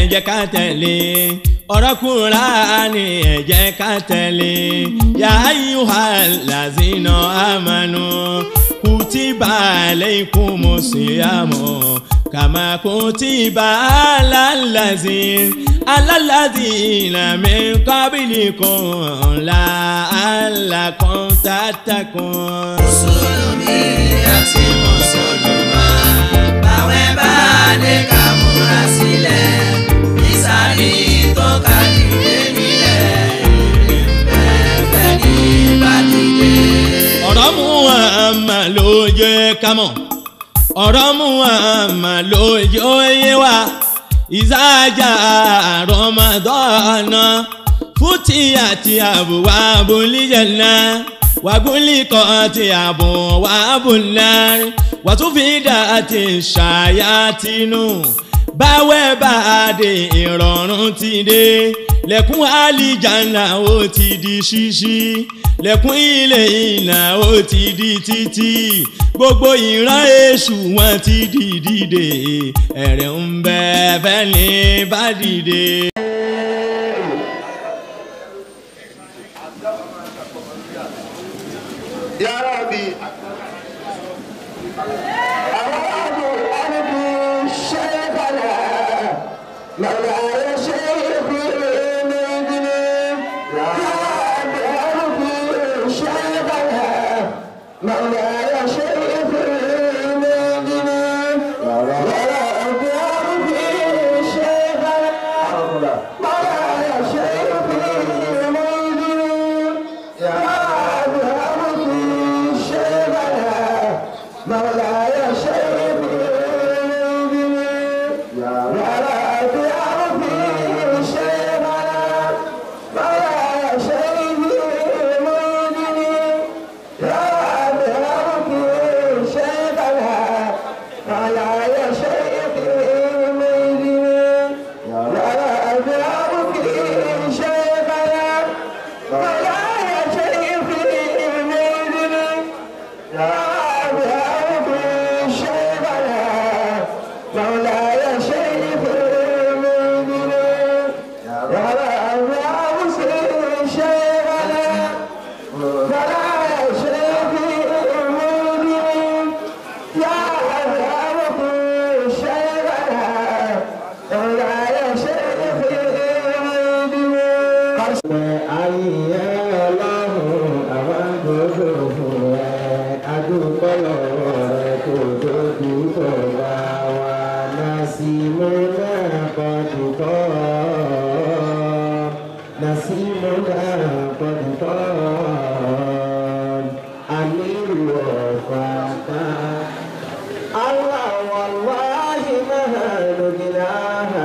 jẹ́ ká tẹ̀lé ọ̀rọ̀ Kùránì ẹ jẹ́ ká tẹ̀lé ya ayyuhal lazina amanu kutiba alaykumus siyamu kama kutiba alal lazina alal lazina min qablikum la'allakum tattaqun. mùsùlùmí àti mùsùlùmá báwẹ̀ bá dé ká múra sílẹ̀ nísàlẹ̀ tó ká dìde nílẹ̀ ìrìnbẹ̀fẹ̀ ní bàdìde. ọ̀rọ̀ Muhammad ló jẹ́ ká mọ̀ ọ̀rọ̀ Muhammad ló jẹ́ òye wa ìsájà Ramadana fúti àti àbúwá abúlíjẹ̀nà wàgúnlíkọ̀ àti àbúwá abúlárí wàtúfìdá àti ṣàyàtìnú báwẹ̀ bá dé ìrọ̀rùn ti dé lẹ́kùn àlìjáná ó ti di ṣíṣí lẹ́kùn ilé ìnà ó ti di títì gbogbo ìran èṣù wọn ti di dìde ẹ̀rẹ̀ ń bẹ fẹ́ni bá dìde. يا ربي أراد أرضي شيخنا مولاي شيخي مدني يا رب أرضي شيخنا مولاي شيخي مدني يا رب أرضي شيخنا مولاي شيخي مدني يا رب أرضي شيخنا مولاي شيخي مدني يا رب أرضي شيخنا مولاي شيخي مدني يا رب أرضي شيخنا مولاي شيخي مدني يا رب أرضي شيخنا مولاي شيخي مدني يا رب أرضي شيخنا مولاي شيخي مدني يا رب أرضي شيخنا مولاي شيخي مدني يا رب أرضي شيخنا مولاي شيخي مدني ayé ọlọ́run àwọn gbogbo fún ẹ adúpẹ́ lọ́wọ́ rẹ kò tó dúpọ̀ bá wa násìmú náà kọ́ dùkọ́ násìmú náà kọ́ dùkọ́ ànílù ọ̀fà ká. الله والله ما نجلاها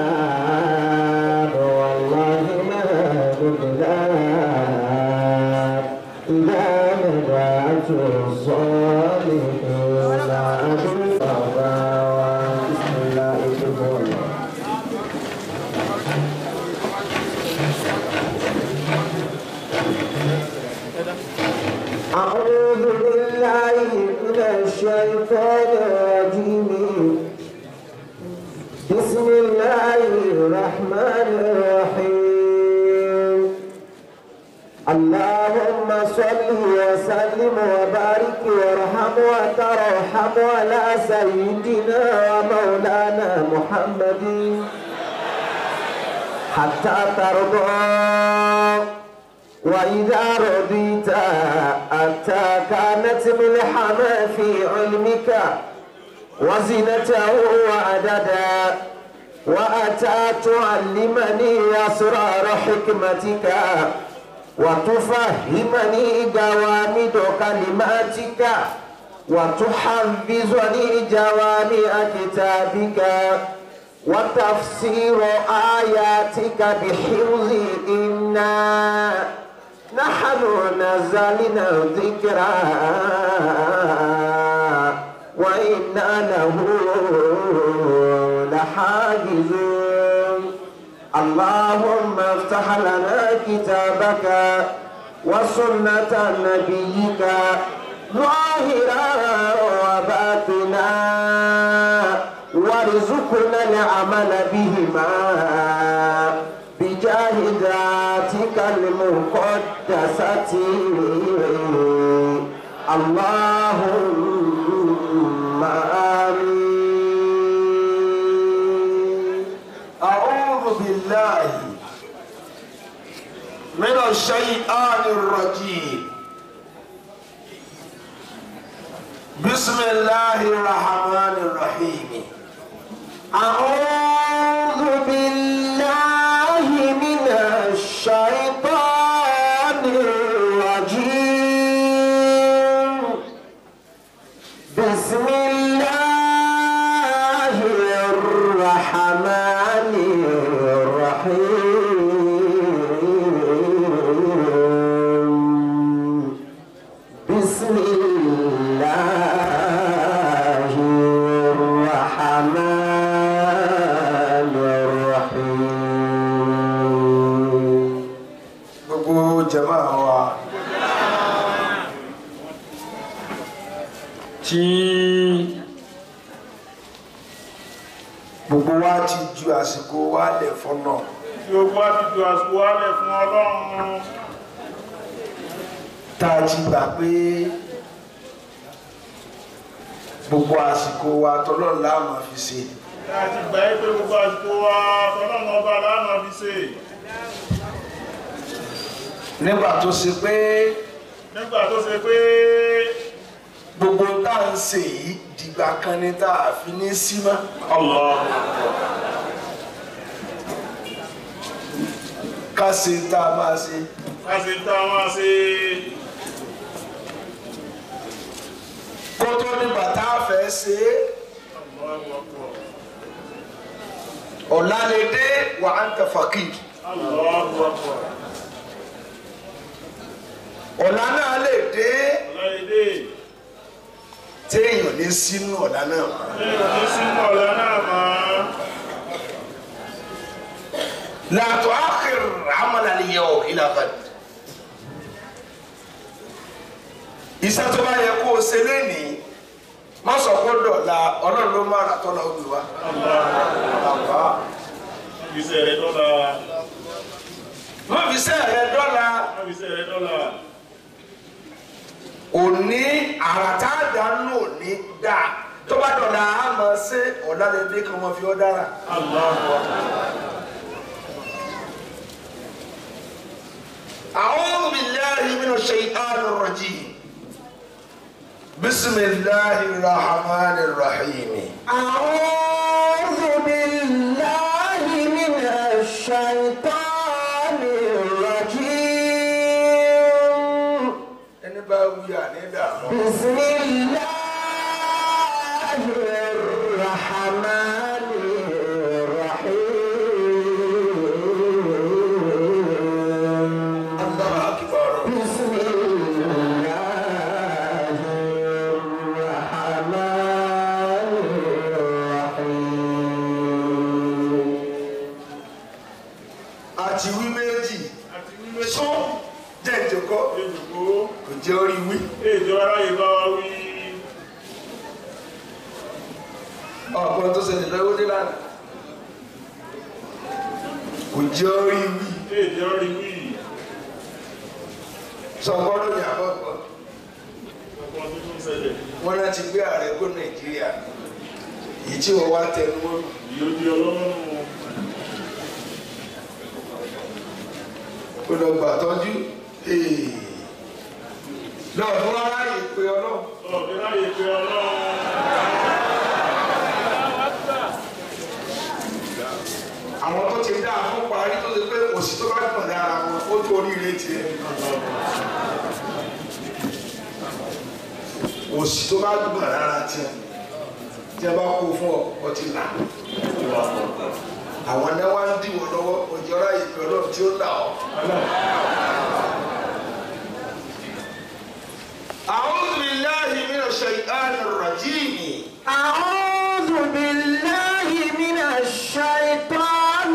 والله ما نجلاها إذا نبعت الصالحين أبو بسم الله الرحمن الرحيم أعوذ بالله من الشيطان الرجيم بسم الله الرحمن الرحيم اللهم صل وسلم وبارك وارحم وترحم على سيدنا ومولانا محمد حتى ترضى وإذا رضيت أتى كانت ملحمة في علمك وزنته وعددا وأتى تعلمني أسرار حكمتك وتفهمني جوامد كلماتك وتحفظني جوامع كتابك وتفسير آياتك بحفظ إنا نحن نزلنا ذكرا وإنا له لحافظون اللهم افتح لنا كتابك وسنة نبيك ظاهرا وباطنا وارزقنا العمل بهما بجاه ذاتك المقدسة اللهم آمين أعوذ بالله من الشيطان الرجيم بسم الله الرحمن الرحيم أعوذ بالله من الشيطان الرجيم بسم الله الرحمن الرحيم بسم الله الرحمن الرحيم gbogbo jama wa tí gbogbo wa ti ju àsìkò wa lẹ̀ fọ́nà gbogbo àtijọ́ àsìkò wálẹ̀ fún ọlọ́run tá a ti gbà pé gbogbo àsìkò wa tọ́lọ́run la máa fi ṣe láti gbà yí pé gbogbo àsìkò wa tọ́lọ́run ọba láàmà fi ṣe nígbà tó ṣe pé nígbà tó ṣe pé gbogbo tá à ń ṣe yìí dìgbà kan ni tá a fi ní sí mọ́. Allah ká ṣe tá a máa ṣe láti tá a máa ṣe kó tó nígbà tá a fẹ́ ṣe é Allahu Akbar ọ̀la lè dé wà á ń tẹ fàkì Allahu Akbar ọ̀la náà lè dé ọláyédè téèyàn ní sínú ọ̀la náà lẹ́yìn ní sínú ọ̀la náà máa làtọ̀ ákìr àmàlà lè yẹ ọ̀ ìlànà iṣẹ́ tó bá yẹ kó o ṣe lénìí má sọ pé dọ̀la ọlọ́run ló má ra tọ́lá ó gbé wa. Àbá. ìṣẹ̀ rẹ̀ dọ́là má fi sẹ́ rẹ dọ́là ìṣẹ̀ rẹ̀ dọ́là òní àràtà dànù òní dà tó bá dọ̀la á máa ṣe ọ̀la lè dé kí wọ́n fi ọ́ dára. Allahu Akbar أعوذ بالله من الشيطان الرجيم بسم الله الرحمن الرحيم أعوذ بالله من الشيطان الرجيم ẹni bá wí àní dààmú. بسم الله الرحمن الرحيم Allahu akbar. بسم الله الرحمن الرحيم àti wí méjì àti wíwé sún jẹ́ ìjókòó èdùkú kò jẹ́ orí wí. èdè aráyé bá wa wí ọ̀pọ̀ tó ṣẹlẹ̀ lọ́wọ́ dé lánàá kò jẹ́ orí wí. èdè ọrí wí sọ̀gbọ́dọ̀ ní àbọ̀pọ̀ ọ̀pọ̀ tó tún ṣẹlẹ̀ wọn náà ti gbé ààrẹ kó nàìjíríà yìí tí wọ́n wá tẹnu mọ́ yóò di ọlọ́run kó lọ gbà tọ́jú lọ́ọ̀ fún aráyè pé ọlọ́run ọ̀dẹ́ láyé pé ọlọ́run àwọn tó ti dá fún parí tó ti pé òsì tó bá gbọ̀n lára wọn ó tó oríire tiẹ̀ òsì tó bá gbọ̀n lára tiẹ̀ tí a bá kó fún ọ ọ ti là àwọn náà wá ń dìwọ́ lọ́wọ́ òjò ráyè pé ọlọ́run tí ó là ọ́. أعوذ بالله من الشيطان الرجيم أعوذ بالله من الشيطان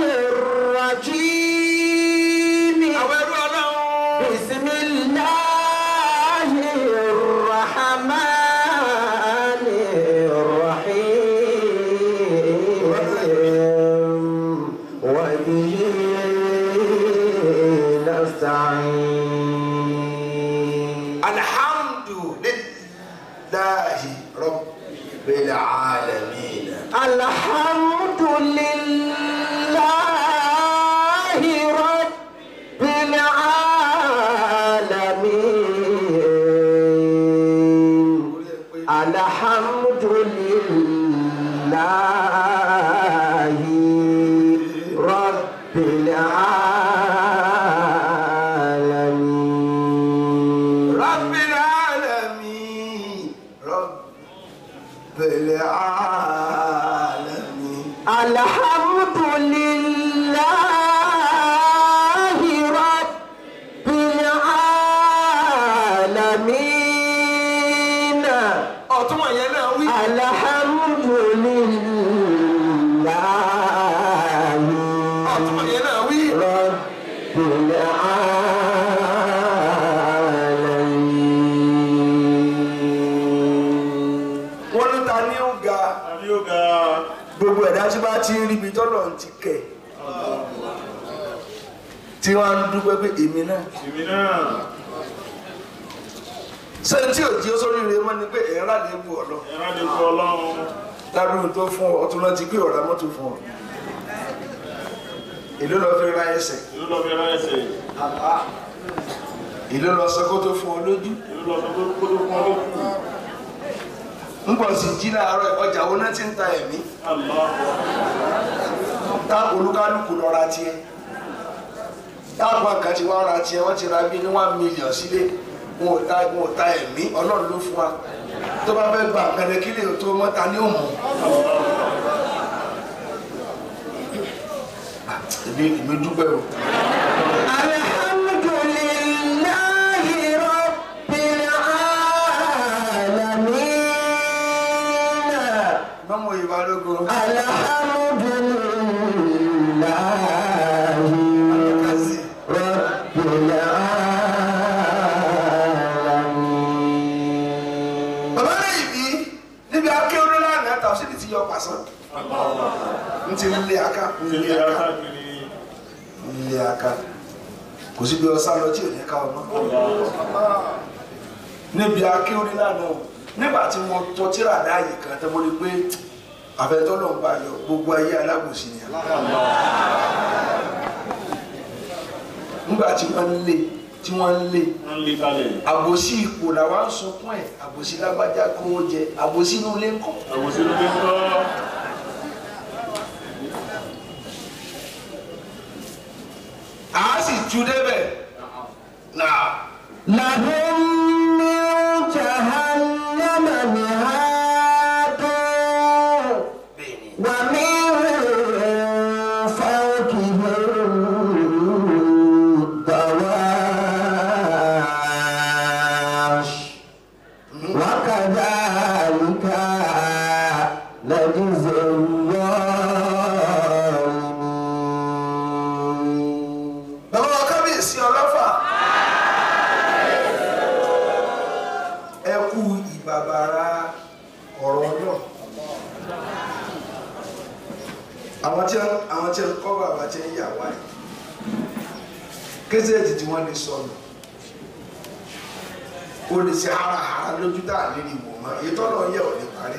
الرجيم àwọn ẹrú ọlọ́run بسم الله الرحمن الرحيم نستعين alhamdulillahi rabbil alamin. الحمد لله رب العالمين الحمد لله رب العالمين rabbil alamin rabbil alamin. الحمد لله رب العالمين ọ̀túnmọ̀ yẹn náà wí. الحمد لله ọ̀túnmọ̀ yẹn náà wí. رب العالمين wọ́n ló ta ní ó ga àbí ó ga gbogbo ẹ̀dá tí bá ti ń ríbi tọ́lọ̀ ń ti kẹ̀ tí wọ́n á ń dúpẹ́ pé èmi náà èmi náà ṣé tí ò jí ó sórí rẹ mọ́ ni pé èèyàn rà lè bu ọ̀lọ́ ẹ̀rọ lè fọ ọlọ́run ládùúgbò tó fún ọ ọtún náà ti pé ọ̀rá mọ́tò fún ọ èló lọ fi ra ẹsẹ̀ ìlú lọ fi ránṣẹ́ èló lọ sọ kó tó fún ọ lójú ìlú lọ sọ pé kó tó fún ọ lókù ń pọ̀ sí jí láàárọ̀ ọjà wo náà ti ń ta ẹ̀mí Allah tá olúkálùkù lọ ra tiẹ̀ táwọn kan ti wá ra tiẹ̀ wọ́n ti ra bí ní one million sílé wọn ò ta wọn ò ta ẹ̀mí ọlọ́run ló fún wa tó bá fẹ́ gba àpẹẹrẹ kí lè tó mọ́ta ní òmù. èmi èmi dúpẹ́ o. الحمد لله رب العالمين mọ́mọ́ ìwà lógo. الحمد لله kàzí رب العالمين bàbá lẹ́yìn bí níbi akéwòn lánàá tàwọn síbi ti yọ pàṣán. n ti lé aka n ṣe lé lè aka ra káàkiri n lé aka kò síbi ọsán lọ tí ò ní ká ọmọ. níbi akéwòn lánàá o nígbà tí mo tọ́ tíra dáàyè kan tó mo rí pé àfẹ́tọ́ náà ń bá yọ gbogbo ayé alábòsí ni nígbà tí wọ́n ń lé tí wọ́n ń lé wọ́n lè kalẹ̀ àbòsí ipò làwa ń sunkún ẹ̀ àbòsí lágbájá kówó jẹ àbòsí inú ilé ńkọ́. àwòsí ló dé kọ́ àá sì tú débẹ̀ náà. لهم من جهنم مهاد ومن فوقهم غواش وكذلك نجزي الظالمين bàbá wa kábíyèsí ọlọ́fà ẹ kú ìbàbàrà ọ̀rọ̀ náà àwọn tí àwọn tí ń kọ́ bàbá tí ń yà wá yìí kézèètì tí wọ́n lè sọnù ó lè ṣe harahara lójú tá à lè rí wò mọ́ èyí tọ́nà yẹ ò lè parí.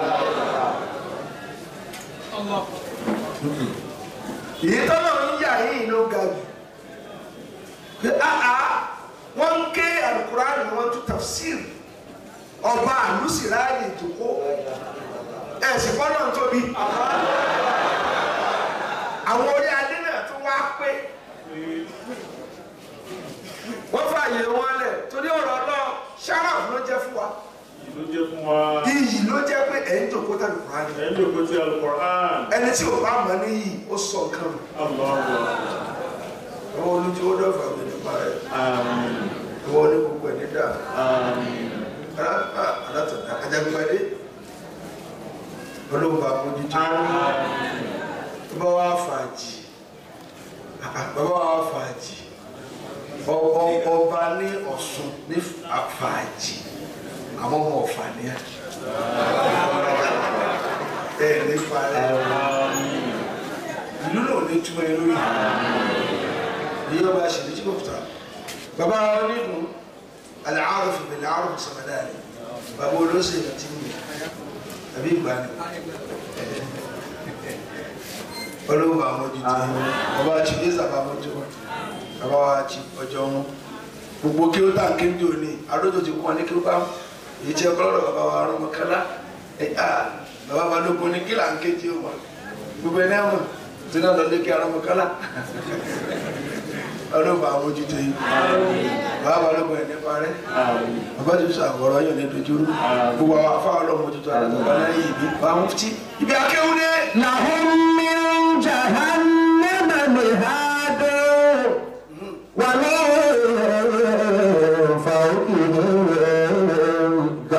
èyí tọ́nà ń yà yìí ló ga jù pé áá wọ́n ń ké alukurani wọ́n tún tafsir ọba àlùsíláàyè ìdòkó ẹ̀sìn fọ́nà ń tóbi àwọn orí adé náà tún wá pé wọ́n fààyè wọn lẹ̀ torí ọ̀rọ̀ náà sharaf ló jẹ́ fún wa ló jẹ́ fún wa iyì ló jẹ́ pé ẹ̀ ń jòkó tàbí kurani ẹ̀ ń lòkó tí Al-Qur'an ẹni tí ò bá mọ̀ níyì ó sọ nǹkan nù Allah àwọn olùjì ó dọ̀fà mi nípa rẹ̀ àmín ìwọ ní gbogbo ẹ̀ nídà àmín alátọ̀dá ajagbadé olóńgbà mójútó bàbá wa fàájì bàbá wa fàájì Ọ- ọ- ọba ní Ọ̀ṣun ní fàájì àwọn ọmọ ọ̀fà ní ẹ̀ ẹ̀ ní fàájì ìlú náà ní túmọ̀ ẹ lórí èyí ọba ṣèlú tí kò fìtà bàbá onídùú àlàáfù fìbìlì àrùn sọmọdáàlì bàbá olóṣèlú ti ń bẹ àbí ìgbàanì olówó àwọn ojú tó bàbá àti ìdí sábà mọ́tò bàbá wa ti ọjọ́ wọn gbogbo kí ó tà ń kéńdé òní àdójò ti kún ọ ní kí ó bá wọn èyí tí ọkọ lọ́dọ̀ bàbá wa rọmọ kálá ẹ à bàbá balógun ní kí là ń kéjì ó wà gbogbo ẹni àmọ́ tí náà lọ lé kí arọmọ kálá ọlọ́ba àwọn ojú tó yìí bàbá balógun ẹ̀ nípa rẹ bàbá tó sọ àwòrán yóò ní dojúrú gbogbo àwọn afáwọn ọlọ́mọ ojú tó àdàtọ̀ bá láyé ìbí bá wọn fi ibi akéwúdé. لهم من جهنم مهاد ومن فوقهم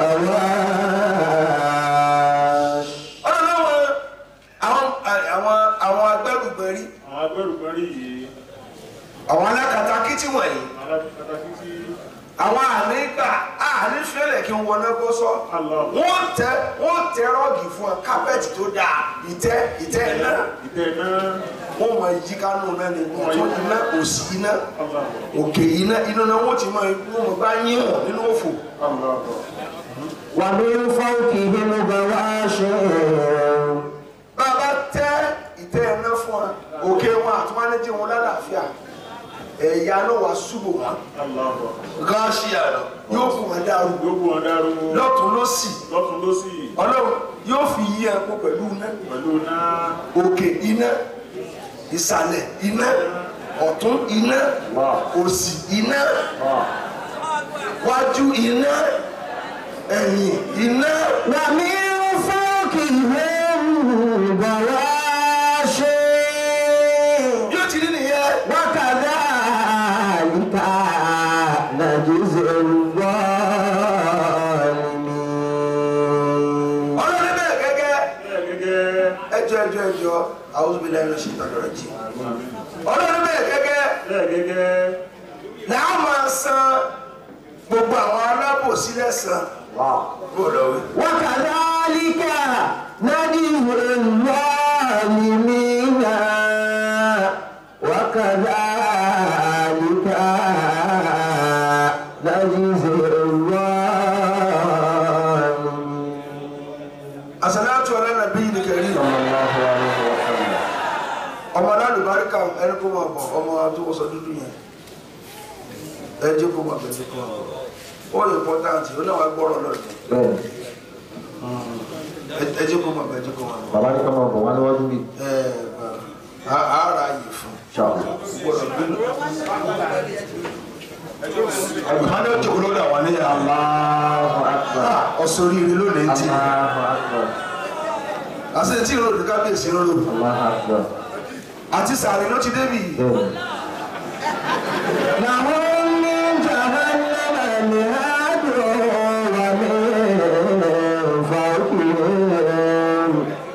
غواش ọlọ́wọ́ àwọn àwọn àwọn agbẹ́rùgbẹ́rí àwọn agbẹ́rùgbẹ́rí yìí àwọn alákatakítí wọ̀nyí alákatakí sí àwọn ànígbà ànífẹ́lẹ̀ kí wọ́n náà kó sọ Allah. wọ́n tẹ wọ́n tẹ rọ́ọ̀gì fún ọ kápẹ́ẹ̀tì tó dáa ìtẹ́ ìtẹ́ náà ìtẹ́ náà wọ́n mọ ìjì kánú náà ni ọ̀tún iná òsì iná Allah. òkè iná iná náà wọ́n ti mọ wọ́n mọ bá yín hàn nínú òfò Allah. ومن فوقهم غواش bàbá tẹ ìtẹ́ iná fún ọ òkè wọn àtúmọ̀lẹ́jì wọn lálàáfíà ẹ̀yà náà wà ṣubú wọn Allah. gáàsì àná yóò fún wọn dàrú gbogbo wọn dáró lọ́tún lọ́sì lọ́tún lọ́sì ọlọ́run yóò fi yí ẹ̀kú pẹ̀lú iná pẹ̀lú náà òkè iná ìsàlẹ̀ iná ọ̀tún iná òsì iná wájú iná ẹ̀yìn iná ومن فوقهم غواش yóò ti rí nìyẹn وكذلك نجزي الظالمين ọlọ́run bẹ́ẹ̀ gẹ́gẹ́ bẹ́ẹ̀ gẹ́gẹ́ ẹjọ́ ẹjọ́ ẹjọ́ àwọn obìnrin ẹ̀rọ ṣe ìtàdọ̀rọ̀ jì ọlọ́run bẹ́ẹ̀ gẹ́gẹ́ bẹ́ẹ̀ gẹ́gẹ́ làwọn máa san gbogbo àwọn alábòsí lẹ́sàn bó lọ wí. وكذلك نجزي الظالمين وكذلك نجزي الظالمين àṣàlátù ọlọ́nàbí ní kẹrí صلى الله عليه وسلم ọmọ alálùbáríkà ẹni kó máa bọ̀ ọmọ tó wọ́sọ dúdú yẹn ẹ jẹ́ kó máa bẹ̀rẹ̀ kó máa bọ̀ ó lè pọ́táǹtì ó náà wá gbọ́rọ̀ lọ́dẹ ẹ jẹ́ kó máa bẹ̀rẹ̀ kó máa bọ̀ bàbá ní ká máa bọ̀ wá níwájú bí ẹ á ra yìí fún ṣáà gbọ́dọ̀ bínú. àgbàdo jòkó lórí àwọn ní Allahu akbar ọ̀sọ̀rìrì lónìí ti Allahu akbar àti tí ìròyìn kábíyèsí ń rò Allahu akbar àti sàárè ló ti débi لهم من جهنم مهاد ومن فوقهم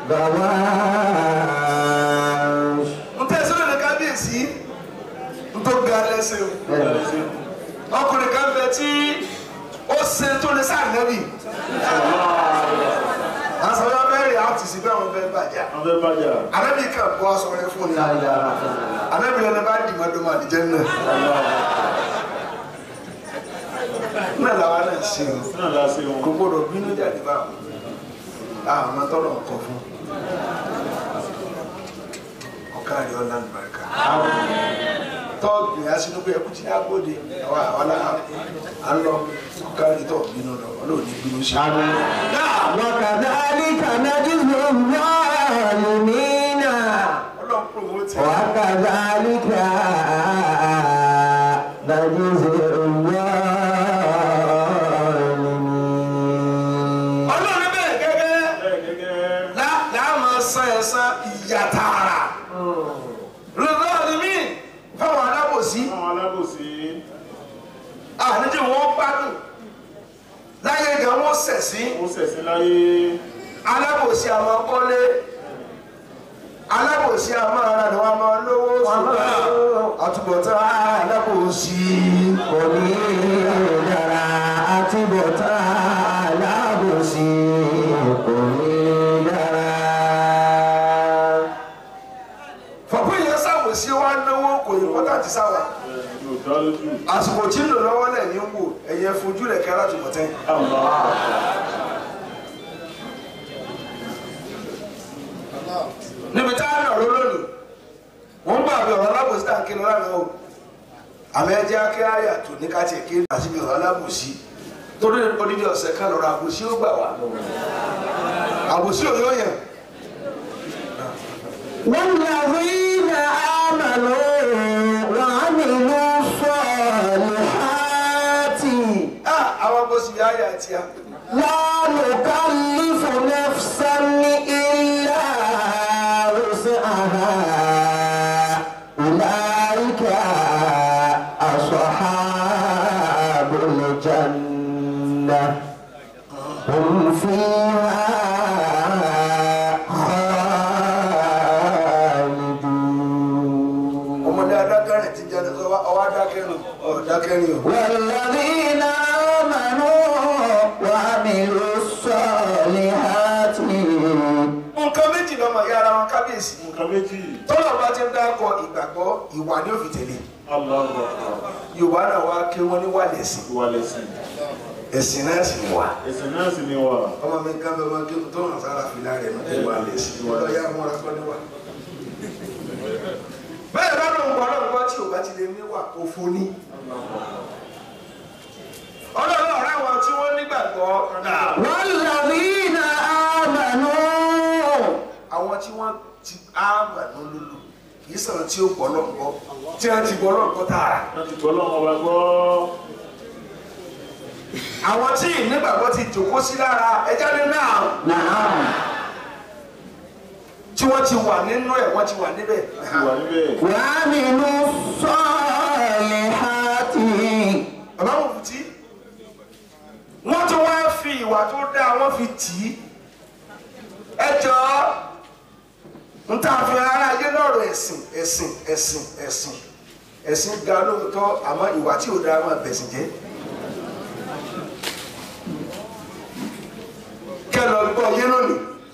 غواش ń tẹ̀sí lónìí kábíyèsí ń tó ga lẹ́sẹ̀ o. ọkùnrin kan bẹ tí ó ṣe tó lè sànẹ́bì àṣàlọ́ bẹ́ẹ̀rẹ̀ àti sí bẹ́ẹ̀ wọn fẹ́ bàjá wọ́n fẹ́ bàjá ànábì kan bọ́ aṣọ rẹ fún ni ànábì lẹ́nu bá dì mọ́dún máa dìjẹ́ náà náà làwọn náà ṣe o náà láṣẹ wọn kò gbọdọ̀ bínú jáde bá wọn àwọn tọrọ ọkọ fún ọkàrí ọlá nìbàríkà tọ́ọ̀gbìn aṣínúgbé ẹkú tí agbóde àwọn àwọn à ń lọ ọkàrí tọ́ọ̀ bínú lọ ọlọ́ọ̀ni bínú ṣe. وكذلك نجزي الظالمين ọlọ́run promote ẹ̀. وكذلك نجزي الظالمين ọlọ́run bẹ́ẹ̀ gẹ́gẹ́ bẹ́ẹ̀ gẹ́gẹ́ lá- láàmú san ẹ̀san ìyà tààrà lọ́dọ̀ ni mí fáwọn alábòsí àwọn alábòsí àníjẹ́ wọn gbádùn láyé gan wọn sẹ̀sí ó ṣẹ̀sìn láyé alábòsí àmọ́ kọ́lé alábòsí àmọ́ ara ni wọ́n máa lówó ṣùgbọ́n àtúbọ̀tán alábòsí onídàra àti bọ̀tá alábòsí onídàra. fọ̀pọ̀ yẹn sáwò alábòsí wa náwó kò yẹ kọ́tà ti sáwà yóò dá lójú. àsìkò tí ń lò lọ́wọ́ lẹ̀ ní wò ẹ̀yẹ fojú rẹ̀ kẹ́rà tó mọ̀tẹ́. níbi tá a nà ló lónìí wọ́n ń gbàgbé ọ̀rọ̀ alábòsí tá à ń kí lọ́la náà o àmọ́ ẹ jẹ́ akẹ́ àyà tó ní ká tiẹ̀ kí àti bí ọ̀rọ̀ alábòsí torí odidi ọ̀sẹ̀ kan lọ́rọ̀ àbòsí ó gbà wá àbòsí ò yóò yẹn. والذين آمنوا وعملوا الصالحات Ah, àwọn àbòsí yá àyà àti ya. لا نكلف نفسا إلا وسعها أولئك أصحاب الجنة هم فيها خالدون ọmọdé adákẹ́rin ti jẹ́ ọwọ́ adákẹ́rin ọ̀dákẹ́rin o. والذين آمنوا وعملوا الصالحات nǹkan méjì lọ́mọ ìyá ara wọn kábíyèsí. nǹkan méjì. tọ́lọ̀ bá ti ń dákọ̀ ìgbàgbọ́ ìwà ni ó fi tẹ̀lé. Allahu Akbar. yorùbá náà wá kí wọ́n ní wà lẹ́sìn Ìwà lẹ̀sìn. ẹ̀sìn náà sì wà. Ẹ̀sìn náà sì ni wà. ọmọ mi ká bẹ wọn kí n tó hàn sára fìlà rẹ̀ ní ìwà lẹ́sìn. wọ́n yá mọ́ra kọ́ níwà. bẹ́ẹ̀ bá lóun gbọ́ lóun gbọ́ tí ò bá ti lè níwà òfo ní. ọlọ́run ọ̀rẹ́ wọn tí wọ́n nígbàgbọ́ náà. والذين آمنوا àwọn tí wọ́n ti áàmà lólulu kì í sọ̀rọ̀ tí ó gbọ́ lọ́gbọ́ tí wọ́n ti gbọ́ lọ́gbọ́ tààrà. Wọ́n ti gbọ́ lọ́wọ́ wa gbọ́. àwọn tí ìnígbàgbọ́ ti jòkó sí lára ẹja ní náà نعم tí wọ́n ti wà nínú ẹ̀ wọ́n ti wà níbẹ̀. Ti wà níbẹ̀. وعملوا الصالحات bàbá wọn fi tí wọ́n tún wá fi ìwà tó dáa wọ́n fi tì í ẹ jọ n ta fi ara ayé lọ́rọ̀ ẹ̀sìn ẹ̀sìn ẹ̀sìn ẹ̀sìn ẹ̀sìn ga lóòótọ́ àmọ́ ìwà tí ò dáa máa bẹ̀sìn jẹ́. kẹ́ lọ gbọ́ yé lónìí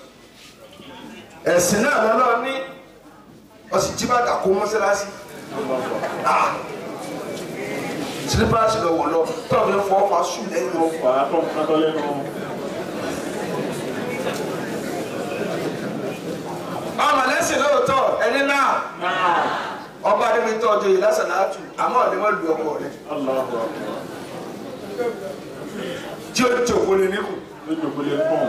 ẹ̀sìn náà lọ́lọ́ ní ọsì jí bàtà kó mọ́sálásí ah sílípàsì lọ wọ̀ lọ tọ́ọ̀bù ń fọ́ fa sùn lẹ́yìn lọ. Fà á tọ́ fún atọ́ lẹ́nu. ọmọ lẹ́sìn lóòótọ́ ẹni náà ọba adébí tó ọjọ́ yìí lásán náà tù àmọ́ ọ̀dẹ́ wọn lu ọkọ rẹ̀ Allahu Akbar. tí ó jòkó lé níkù. Lójú kò lè pọ̀n.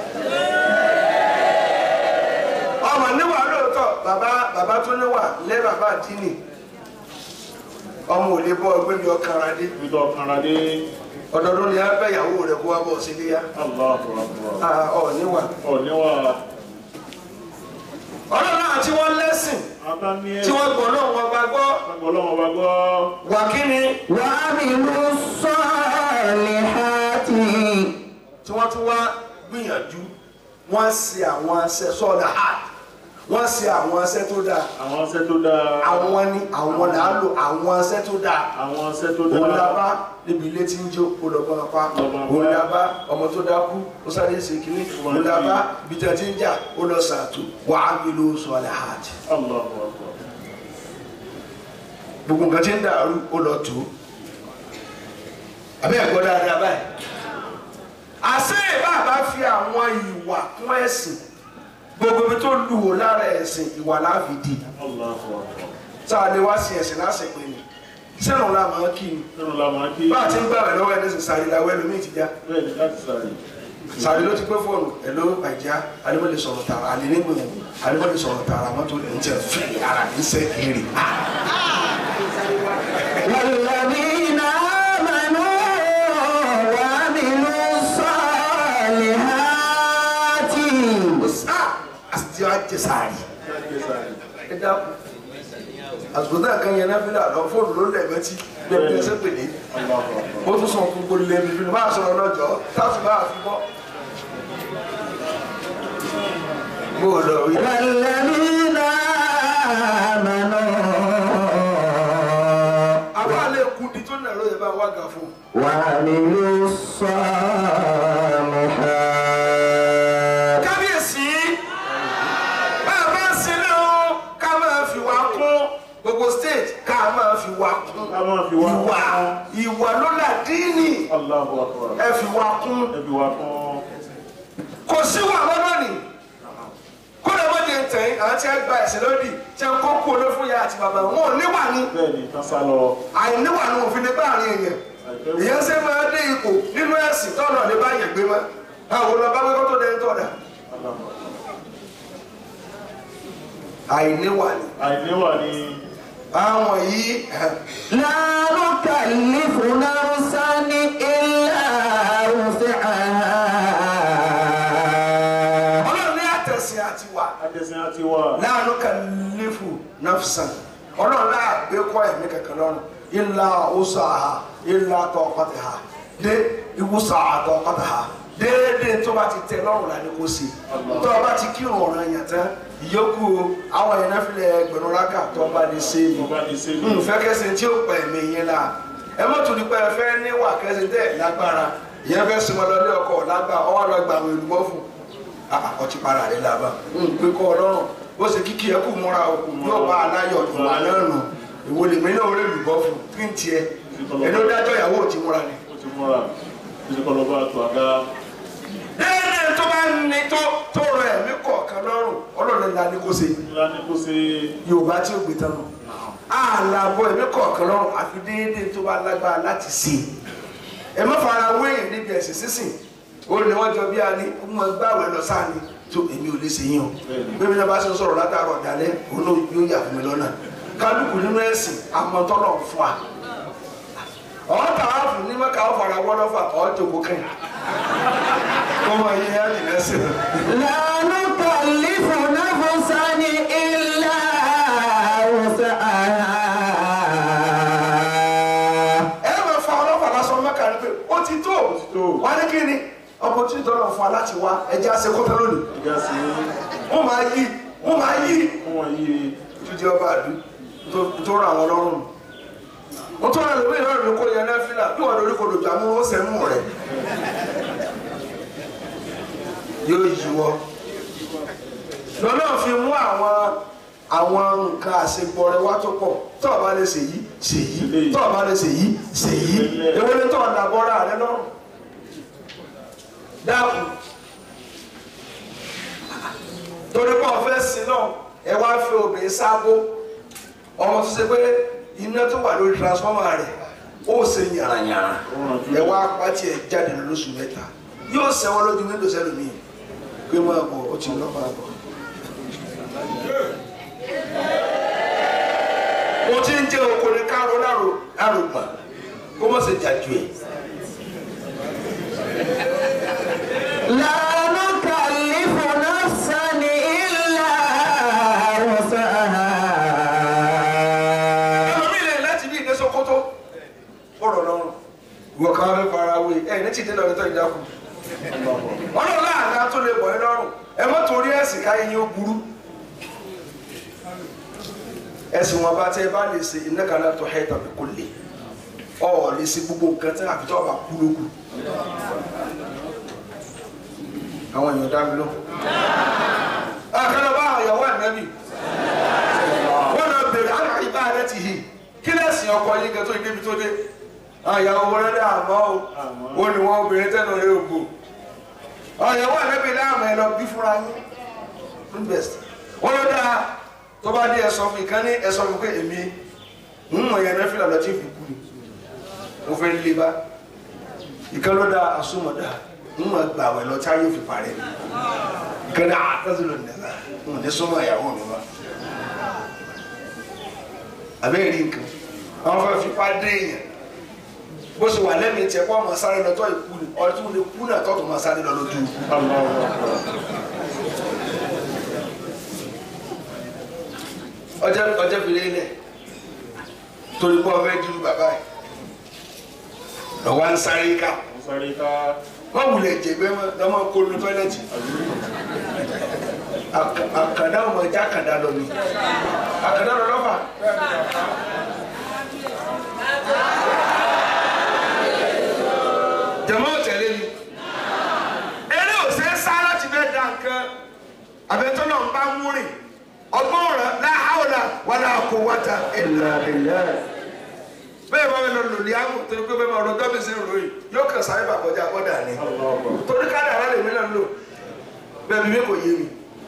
ọmọ níwà lóòótọ́ bàbá bàbá tó níwà lé bàbá àdínì ọmọ ò lè bọ́ ọgbẹ́ mi ọkàn ra dé Nítorí ọ̀kanra dé. ọdọọdún ni a bẹ ìyàwó rẹ̀ kó wá bọ̀ sí iléyà Allahu Akbar. Ah, ọ níwà. Ọ̀níwà. ọlọ́run náà tí wọ́n lẹ́sìn Ata ní ẹ̀. tí wọ́n gbọ́ náà wọ́n bá gbọ́ Gbọ́ lọ́wọ́ wa gbọ́. wà kí ni وعملوا الصالحات tí wọ́n tún wá gbìyànjú wọ́n ṣe àwọn aṣẹ sọ́ọ̀dà hard wọ́n ṣe àwọn aṣẹ tó dáa Àwọn aṣẹ́ tó dáa. àwọn ni àwọn là á lò àwọn aṣẹ tó dáa Àwọn aṣẹ́ tó òun la dáa. bá níbi ilé tí ń jó olùkọ́ apá Lọ́gbọ́n apá. òun la bá ọmọ tó dákú ó sáré ṣe kínní òun la bá bìtẹ̀ tí ń jà ó lọ sàtò wàá mi ló sọ́ọ̀dà hard Allahu Akbar. gbogbo nǹkan tí ń dàrú ó lọ tó àbẹ́ ẹ̀kọ́ dáadáa báyìí àṣẹ bàbá fi àwọn ìwà kún ẹ̀sìn gbogbo ibi tó lù wò lára ẹ̀sìn ìwà láàfin di Allahu Akbar. tá a lè wá sí ẹ̀sìn lásìkò ni sẹ́nu la máa kí ni Nínú la máa kí. bá a ti ń gbà rẹ̀ lọ́wọ́ ẹni sìn sàrí làwọ̀ ẹlòmíì ti já Bẹ́ẹ̀ ni láti sáré. sàrí ló ti pé fóònù ẹ̀ló àìjá alẹ́mọ̀lẹ́ sọ̀rọ̀ tààrà àlẹ́nìgbòmù alẹ́mọ̀lẹ́ sọ̀rọ̀ tààrà mọ́tò ẹ̀ ń tẹ̀ fi ara ní sẹ́kìrì والذين آمنوا وعملوا الصالحات àti àjẹ sàárì. Láti sáré. ẹ dákun àsìkò náà kan yẹn náà fi là lọ fóònù ló lẹ̀ mẹ́tí gbẹ̀gbẹ̀ ẹsẹ̀ pèlè Allahu Akbar. ó tún sọ gbogbo lẹ́nu fi máa sọ̀rọ̀ lọ́jọ́ táàfin máa fi bọ́. bó o lọ rí والذين آمنوا àbá lè kú di tó nà ló yẹ bá wá gà fún un. وعملوا الصالحات kábíyèsí bá a bá ń sin náà ká máa fi wá kún wá kún ká máa fi wá ìwà kún. ìwà ló là díìnì Allahu akbar. ẹ fi wá kún ẹbí wa kún. kò sí wà lọ́dọ̀ ni kó lè wọ́n di tẹ̀yìn àwọn tí wọ́n gba ẹ̀sìn lódì tí wọ́n kó kú olófún ya àti bàbá wọn ò níwà ni bẹ́ẹ̀ ni tán sá lọ. àìníwà ni òfin lè bá àárín èèyàn èèyàn ṣe máa dé ipò nínú ẹ̀sìn tọ́nà lè bá yẹn gbé mọ́ àwọn olùbá gbé kó tó dẹni tọ́da Allahu akbar. àìníwà ni àìníwà ni àwọn yìí لا نكلف نفسا إلا وسعها ọlọ́run ní àtẹ̀sìn àti wà àtẹ̀sìn àti wà. láàánú kàlífù nafsan ọlọ́run náà gbé kọ́ ẹ̀mí kankan lọ́rùn ilà ọ̀sà ha ilà tọkọtì ha dé ìwúsà àtọkọtì ha déédéé tó bá ti tẹ lọ́rùn lánàá kó sí tó o bá ti kírun ọ̀ràn yẹn tán ìyókù àwọn yẹn náà filẹ̀ ẹgbẹ̀rún rákà tó o bá lè ṣe é mo bá ti ṣe ní. nfẹ kẹsẹ tí ó pẹ mí yín la ẹ má tún nípa ẹfẹ níwà kẹsẹ tẹ lágbára ìyẹn fẹ sọmọ lọlé ọkọ lágbà ọwọ lọ gba àwọn èlùbọ́ fún ọtí para rẹ làbà ń pé kọ Ọlọ́run bó ṣe kíkì ẹ kù múra o yóò bá aláyọ̀ ìwà náà nù ìwò lèmi náà rẹ lùbọ́ fún kí n tiẹ̀ ẹni ó dájọ́ ìyàwó ò ti múra ni. ó ti múra. ìṣèkọ́ lọ bá a tó àga. déédéé tó bá ní tó tó rọ ẹ̀mí kọ̀ọ̀kan lọ́rùn Ọlọ́run la ní kó ṣe ńlá ní kó ṣe. yorùbá tí ó gbé tán nù àlàbọ̀ ẹ̀mí kọ̀ọ̀kan lọ́rùn àfi déédéé tó bá lágbára láti ṣe ẹ má fara wéyìn níbi ẹ̀sìn sísìn ó ní wọ́n jọ bí a ní ọmọ gbàwé lọ sáà ni tó èmi ò lè ṣe yín o bébí náà bá ṣe ń sọ̀rọ̀ látàrọ̀ dalẹ̀ òun náà yóò yà fún mi lọ́nà kálukú nínú ẹ̀sìn àmọ́tọ́lọ̀ fún wa ọ̀hún tàwa fún ní mẹ́ka ó fara wọ́n lọ́fà ọ̀hún tó kó kẹ́yìn kó mọ iye ẹ̀ ní lẹ́sìn لا نكلف نفسا إلا وسعها ẹ máa fa ọlọ́pàá lásán mẹ́ka ni pé ó ti tó tó. wá ní kí ni opportunity tọ́lọ̀ fún wa láti wá ẹja ṣe kótó lónìí ìjà sí wọ́n máa yí wọ́n máa yí fún wọn yìí. jíjẹ ọba àdú tó- tó ra àwọn lọ́rùn wọ́n tó rà lórí ìlọrin ní kò yẹn náà fílà bí wọ́n lórí kò lòdì àmú ó sẹ́nu rẹ̀ yóò yíwọ́ lọ́nà fi mú àwọn àwọn nǹkan àṣegbọrẹ wá tó pọ̀ tó o bá lè ṣèyí ṣèyí tó o bá lè ṣèyí ṣèyí èwo ni tó o dàbọ̀ra rẹ lọ́rùn dáàbò torí pé ọ̀fẹ́ sí náà ẹ wá fi obìnrin sábó ọmọ tó ṣe pé iná tó wà lórí transformer rẹ̀ ó ṣe yàrá-yàrá ẹ wá pàtì ẹ jáde lóṣù mẹ́ta yóò sẹ́wọ́n lójú nílò sẹ́lómi pé máa bọ̀ ó ti lọ́ máa bọ̀. mo ti ń jẹ́ oko ní káró lárò lárò gbà kó má ṣe jà ju ẹ̀. لا نكلف نفسا إلا وسعها ẹlòmíì lè láti bí ìdè Sókótó ọ̀rọ̀ lọ́rùn ìwọ kan fẹ́ fara wé ẹ ní ti dé lọ́dún tó ìdákùn ọlọ́run láàdá tó lè bọ̀ ẹ́ lọ́rùn ẹ mọ́ torí ẹ̀sìn káyé yín ó burú ẹ̀sìn wọn bá tẹ́ ẹ bá lè ṣe iná kan náà tó ẹ̀ tàbí kò lè ọ̀ lè ṣe gbogbo nǹkan tí àfi tó ọba kú lókù àwọn èèyàn dá mi lọ. àkàlọ́ bá àwọn ìyàwó ànábì wọ́n lọ bèrè àwọn àyíká rẹ̀ ti hì kí lẹ́sìn ọkọ yín kan tó yí débi tó dé àyàwó wọlé dá àmọ́ o ó ní wọn obìnrin tẹ́nu rẹ̀ ògbó àyàwó àlẹ́bí láàmú ẹ lọ bí fúnra yín invest wọ́n lọ dáa tó bá dé ẹ̀sọ́ fún ìkan ní ẹ̀sọ́ fún pé èmi ń mọ̀ yẹn nẹ́fìlà lọ tí ì fi kú ni mo fẹ́ lé bá ìkan ló dáa àsomọ̀dá ń mọ̀ gbà wẹ̀ lọ tí a yóò fi parẹ́ ìkan ní àtàzí ló nìyẹn ń ní súnmọ́ ìyàwó mi wá àbẹ́ rí nǹkan àwọn fẹ́ fipá dé èèyàn bó ṣe wà lẹ́mìí tiẹ̀ kó ọmọ sáré lọ tọ́ ìkú ni ọ̀rẹ́ tí mo lè kú náà tọ́tù máa sáré lọ lójú ikú. ọjọ́ ọjọ́ fi lélẹ̀ torí pé ọfẹ́ dúró bàbá yìí lọ́wọ́ ń sáré ká sáré ká wọ́n wulẹ̀ jẹ̀gbẹ́ mọ́ lọ́mọ kó lu tọ́lẹ́tì Àkà- àkàndá ọmọ ẹja àkàndá lọ ni àkàndá lọ lọ́fà. jẹ̀mọ́ tẹ̀lé mi eré ò ṣe é sá láti fẹ́ da nǹkan àbẹ̀tọ́nà ń bá mú rìn ọgbọ́n rẹ̀ láhàwọ̀là wàlà kó wáta ìlà ìlà bẹ́ẹ̀ bá mi lọ lòlí àwọn torí pé bẹ́ẹ̀ máa rọ dọ́bì sí ìròyìn yóò kàn sáré bàkọjá bọ́dà ni torí káàdà rẹ lèmi náà lò bẹ́ẹ̀ bí mi kò yé mi.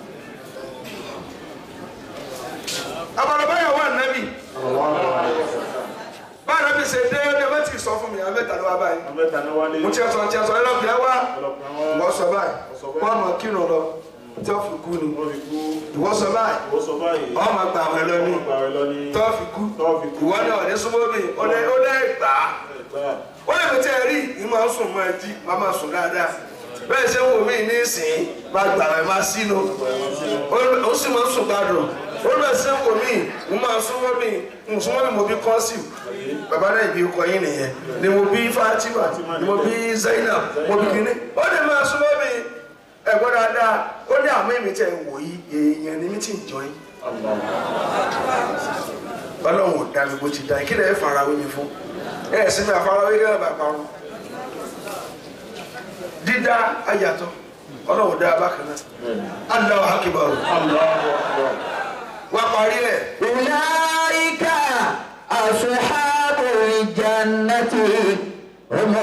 abalabáyà wà nábì bá nábì ṣe dé ẹ bá ti sọ fún mi àwọn mẹ́ta ló wá báyìí Abẹ́ta ní wálé. mo ti ẹ sọ ti ẹ sọ ẹ lọ́kùnrin wá Ọlọ́pàá wá. ìwọ sọ báyìí wọ́n mọ̀ kírun lọ tí wọ́n fi kú ni Wọ́n fi kú. ìwọ sọ báyìí Ó sọ báyìí. wọ́n mọ̀ gbà wọ́n lọ ní Wọ́n gbà rẹ lọ ní. tí wọ́n fi kú Tọ́ fi kú. ìwọ náà ọ̀dẹ́ súnmọ́ mi ó lẹ́ ó lẹ́ gbà á Ẹ̀gbá. ó lè tẹ́ ẹ rí ìmọ̀ ń sùn máa jí máa máa sùn dáadáa bẹ́ẹ̀ ṣe ń wò mí ní ìsìn máa gbà rẹ̀ máa sínú ó sì máa ń sùn gbàdùn ó lè ṣe ń wò mí mo máa súnmọ́ mi mo súnmọ́ mi mo bí kọ́sìm bàbá náà ìbí ọkọ yín nìyẹn ni mo bí Fatima ni mo bí Zainab mo bí kíní ó lè máa súnmọ́ mi ẹ̀gbọ́n dáadáa ó ní àmọ́ èmi tẹ̀ ń wò yí èèyàn ni mi ti ń jọ yín ọlọ́run ò dá mi bó ti dá yín kí lè farawé mi fún ẹ̀ sí mi àfarawé kí lè bá parun dídá ayàtọ̀ ọlọ́run dá bákan náà Allahu akbar wá parí ẹ̀ أولئك أصحاب الجنة هم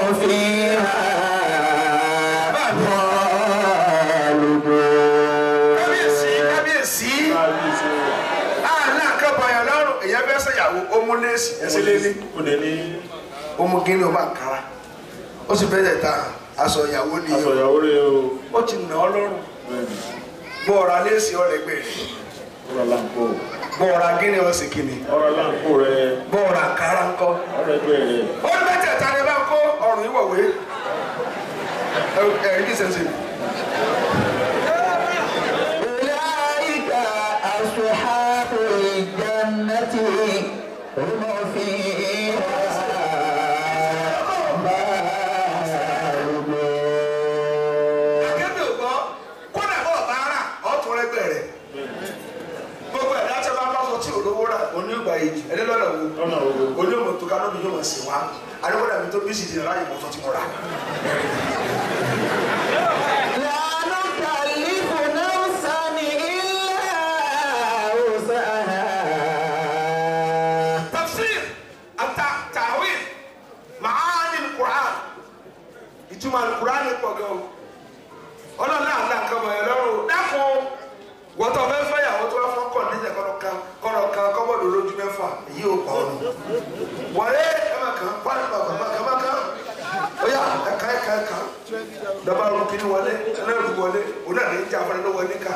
فيها خالدون kábíyèsí kábíyèsí àná àkàbàyàn lọ́rùn èyàn fẹ́ sẹ́yàwó ó mú léèsì ẹsẹ̀ lélẹ̀ Ó lè ní ó mú gíní ó bá ń kára ó sì fẹ́ ta aṣọ ìyàwó ni aṣọ ìyàwó rẹ̀ o. ó ti nà ọ́ lọ́rùn Bẹ́ẹ̀ni. bọ́ ọ̀rá léèsì ọ̀rẹ́gbẹ̀ rẹ̀ Ọ̀rọ̀ láǹkó. bọ́ ọ̀rá gíní ọ̀sẹ̀ kìíní Ọ̀rọ̀ láǹkó rẹ̀. bọ́ ọ̀rá kára ńkọ́ Ọ̀rọ̀ ẹgbẹ́ rẹ̀. ó ní mẹ́tẹ̀ẹ̀ta ni bá ń kó ọ̀rùn ìwọ̀wé ẹ̀rí bí sẹ́nsẹ̀ أولئك أصحاب الجنة هم فيها خالدون akébè ògbọ́ kódà bọ́ ọ̀bá rà ọ̀tún rẹ́gbẹ̀ rẹ̀ gbogbo ẹ̀dá tí a bá bá sọ tí olówó rà onígbà yìí ẹni lọ́nà wo Lọ́nà wo? onímọ̀ tó kánú mi yóò mọ̀ sí wa adékọ́dà mi tó bí sì di ráyè mọ̀ tó ti mọ̀ rà. لا نكلف نفسا إلا وسعها tafsir ata tawil maani quran ìtumọ̀ alukur'an pọ̀ gan o ọlọ́run náà náà nǹkan mọ̀ ẹ́ lọ́rùn dákun wọ́tọ̀ fẹ́ fẹ́ yàwó tó wá fún kọ̀ọ̀dẹ́sẹ̀ kọ́nọ̀ kan kọ́nọ̀ kan kọ́bọ̀dù lójú mẹ́fà èyí ò pa ọ̀nù wọlé ẹ máa kàn pálí bàbá máa kàn máa kàn ó yà ẹ̀ka ẹ̀ka ẹ̀ka dọ́bà rú kí ni wọlé ẹlẹ́rù wọlé òun náà ní í jà fún ẹ lọ́wọ́ níkà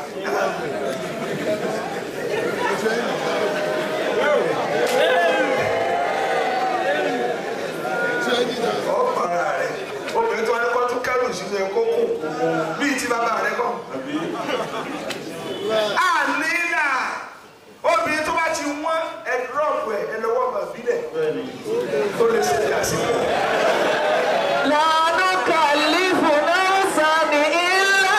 ọ̀pàrà rẹ̀ obìnrin tó wá ní kó tún kẹ́rù sínú ẹ̀ kó kù bíi ti bàbá rẹ̀ kọ́. Àbí? ànílà obìnrin tó bá ti wọ́n ẹ̀dúrọ̀pù ẹ̀ ẹ̀ lọ́wọ́ ọmọ ìbílẹ̀ Bẹ́ẹ̀ni. tó lè ṣe ìyàsílẹ̀. لا نكلف نفسا إلا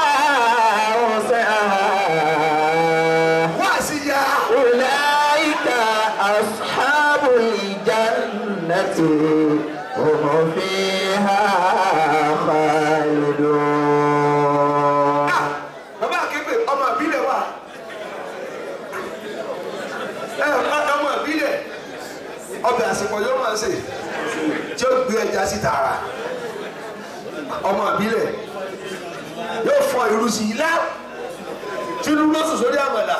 وسعها wá sí ya أولئك أصحاب الجنة هم فيها خالدون bàbá àkébè ọmọ ìbílẹ̀ wà ẹ ọmọ ìbílẹ̀ ọbẹ̀ àsìkò yóò máa ṣe tí ó gbé ẹja sí tààrà ọmọ ìbílẹ̀ yóò fọ irú sí i lá tí irú ló sùn sórí àmàlà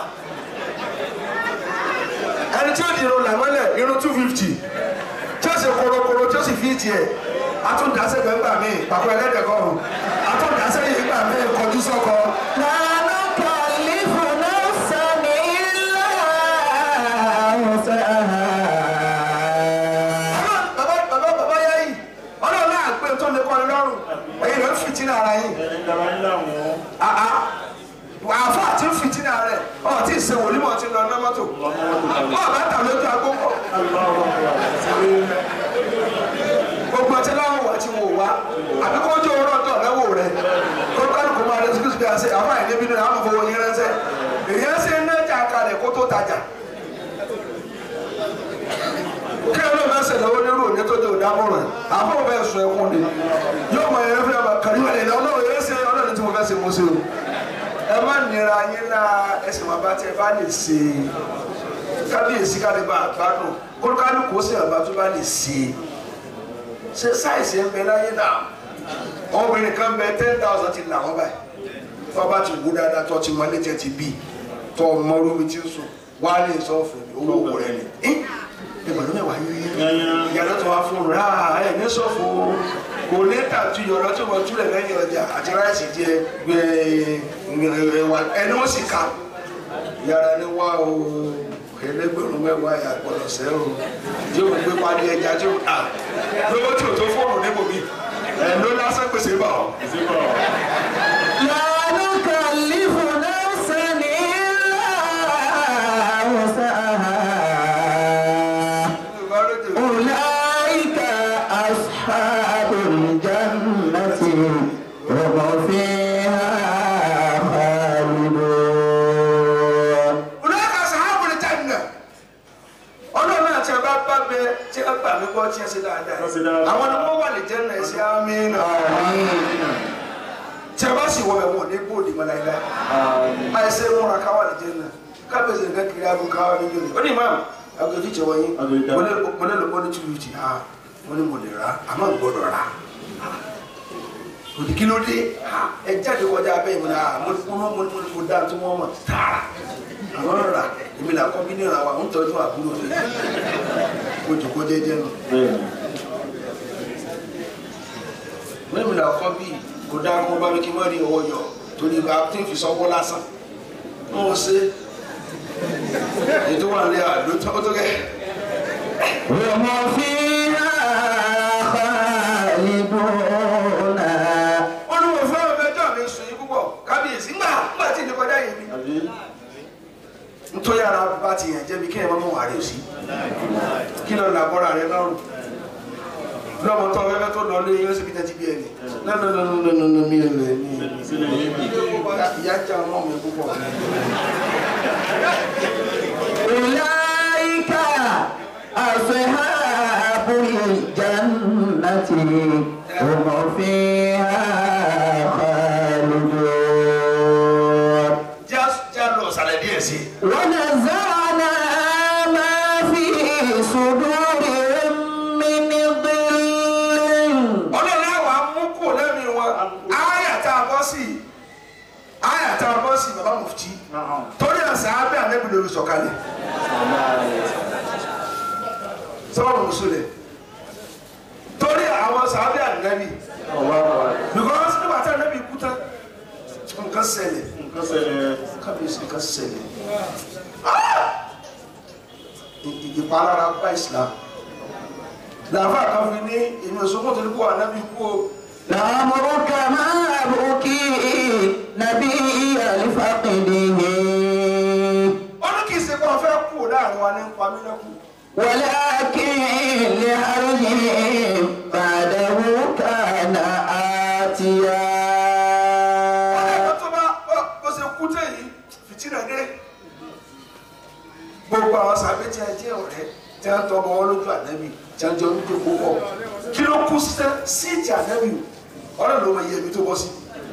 ẹni tí ó di irun làmọ́lẹ̀ irun two fifty tí ó sì korokoro tí ó sì fi tiẹ̀ atúndásẹ́ gbẹ̀ngbà mi pàpọ̀ ẹlẹ́dẹ̀kọ́rùn atúndásẹ́ yìí gbà mí kọjú sọ́kọ. لا نكلف نفسا إلا وسعها bàbá bàbá bàbá yá yìí ọlọ́run náà pé tó lè kọ́ni lọ́rùn ẹ̀yin ló ń fìtínà ara yìí Ẹni dára ń láwọn. àá àfa àti ń fìtínà rẹ ọ tí ì ṣe wòlímọ̀ ti lọ nọ́mọ́tò ọ bá tà lójú agbókọ̀ Aláwọ̀ ọ̀rọ̀ àti gbogbo ọtí láwọn wà tí wò wá àbí kó jó oró ọjọ́ lẹ́wọ̀ rẹ kó kálukú máa lọ síkúsí bí a ṣe àfa yìí níbi náà àwọn fowó yín ránṣẹ́ èyí á ṣe ń nájà kalẹ̀ kó tó tajà kí ló máa ń ṣe lọ́wọ́ nírú òní tó dé òdámọ̀ràn àbọ̀ bẹ́ẹ̀ sọ ẹkún ni yóò mọ ẹ̀rọ fún yàrá kàrí wà lẹ́yìn ọlọ́run yẹn ṣe ọlọ́run tí mo fẹ́ ṣe mo ṣe o ẹ má nira yín náà ẹsẹ̀ wọn bá tẹ bá lè ṣe kábíyèsí kálíbà àgbádùn kólúkálùkù ó sì àbá tó bá lè ṣe é ṣe sáìsì ń bẹ láyé náà ọmọbìnrin kan bẹ ten thousand ti là wọn báyìí tó bá ti wú dáadáa tó ti mọ létí ti bí tó mọ rúbi tí ó sùn wá ní sọ́ọ̀fù owó owó rẹ ni ẹgbẹ̀rún mẹ́wàá yíyí ìyàrá tó wá fún un rà ẹ̀ ní sọ́ọ̀fù kò ní tàtú yọ̀rọ̀ tí wọ́n túlẹ̀ lẹ́yìn ọjà àti ráìsì jẹ ẹwà ẹni ó sì ka ìyàrá ni wá o ẹlẹgbẹ̀rún mẹ́wàá yà gbọ́dọ̀ sẹ́ o tí o gbé pàdé ẹja tí o ta lówó tí o tó fóònù níbo mi ẹ̀ ló lásán pèsè bá ọ. لا نكلف نفسا إلا وسعها أولئك أصحاب الجنة هم فيها خالدون Olùkọ́ sàhábù ní China. Ọlọ́run àti ẹ̀bá bá bẹ tí ẹ gbà mí gbọ́ tí ẹ ṣe dáadáa. Wọ́n ṣe dáadáa. Àwọn ni wọ́n wà lè jẹ́ náà ẹ̀sìn àmì náà. Tí ẹ bá sì wọ ẹ̀wọ̀n ní bóòdì mọ́ láíláí. Àìsè múra káwà lè jẹ́ náà. Kábíyèsí nǹkan kiri aago káwà ní yóò ní. Ó ní ìmáàmù aago jíjẹ wọ̀nyí. Aago ìdá. Mo lè mo lè lò ó ní two fifty. Ah, Mo ní mo lè rà á, àmọ́ n gbọ́dọ̀ rà á. Òdì kí ló dé? Ah, Ẹ jáde kọjá abẹ́ ìmúna. Mo mo mo mo mo dá tó wọ́n mọ̀ tààrà àwọn ọ̀rà èmi là kọ́ bí ní ìrànwọ́ àwọn ń tọ́jú àbúrò rẹ̀ kó jòkó jẹ́jẹ́ nù. èmi là kọ́ bí kò dáa kó bá mi kí n má rí owó yọ torí ibà tí n fi sọ́wọ́ lásán n ò ṣe ètò wà ní àdó tó tó kẹ́. هم فيها خالدون olùwò fún ọmọ ẹjọ́ mi sùn yín púpọ̀ kábíyèsí ńgbà ńgbà tí ìdí kọjá yìí mi. nítorí ara bá ti yàn jẹ́bi kí ẹ̀ máa mú wàrí sí kí lọ làbọ́ra rẹ lọ́rùn lọ́mọ tó ọ̀fẹ́fẹ́ tó lọ lé yín ó sì fi tẹ́tí bí ẹni lọ́nà mi ò lè ní ìyá jẹ́ ọmọ mi púpọ̀. أولئك أصحاب الجنة هم فيها خالدون já já lọ sàlẹ̀ díẹ̀ sí i. ونزعنا ما في صدورهم من ظل ọlọ́run àwọn amúkù lẹ́mí wọn áyà tá a bọ́ sí áyà tá a bọ́ sí bàbá mufti torí àṣà abẹ́ àlẹ́bí lórí sọ̀kalẹ̀ sọ́wọ́n mùsùlẹ̀ torí àwọn sàábẹ́ àlẹ́bí because nígbà tí àlẹ́bí kú tán nǹkan ṣẹlẹ̀ nǹkan ṣẹlẹ̀ kábíyèsí nǹkan ṣẹlẹ̀ ì- ì- ìpalára bá islam làáfà kan fi ní èmi òṣogbo tó ní kó ànábì kú o لعمرك ما أبكي نبي لفقده ó ní kì í ṣe pé wọn fẹ́ kú láàrin wa ní pamílẹ́kù ولكن لحرجهم بعده كان آتيا ọ̀rẹ́ tó bá bó- bó ṣe kú tẹ̀ yìí fìtínà dé gbogbo àwọn sàbẹ̀ tí a jẹ́ ọ̀rẹ́ tí a ń tọ́ ọmọ wọn lójú ànábì tí a ń jọ ń gbé púpọ̀ kí ló kú sí síìtì ànábì ọ̀rẹ́ ló máa yẹ ibi tó bọ́ sí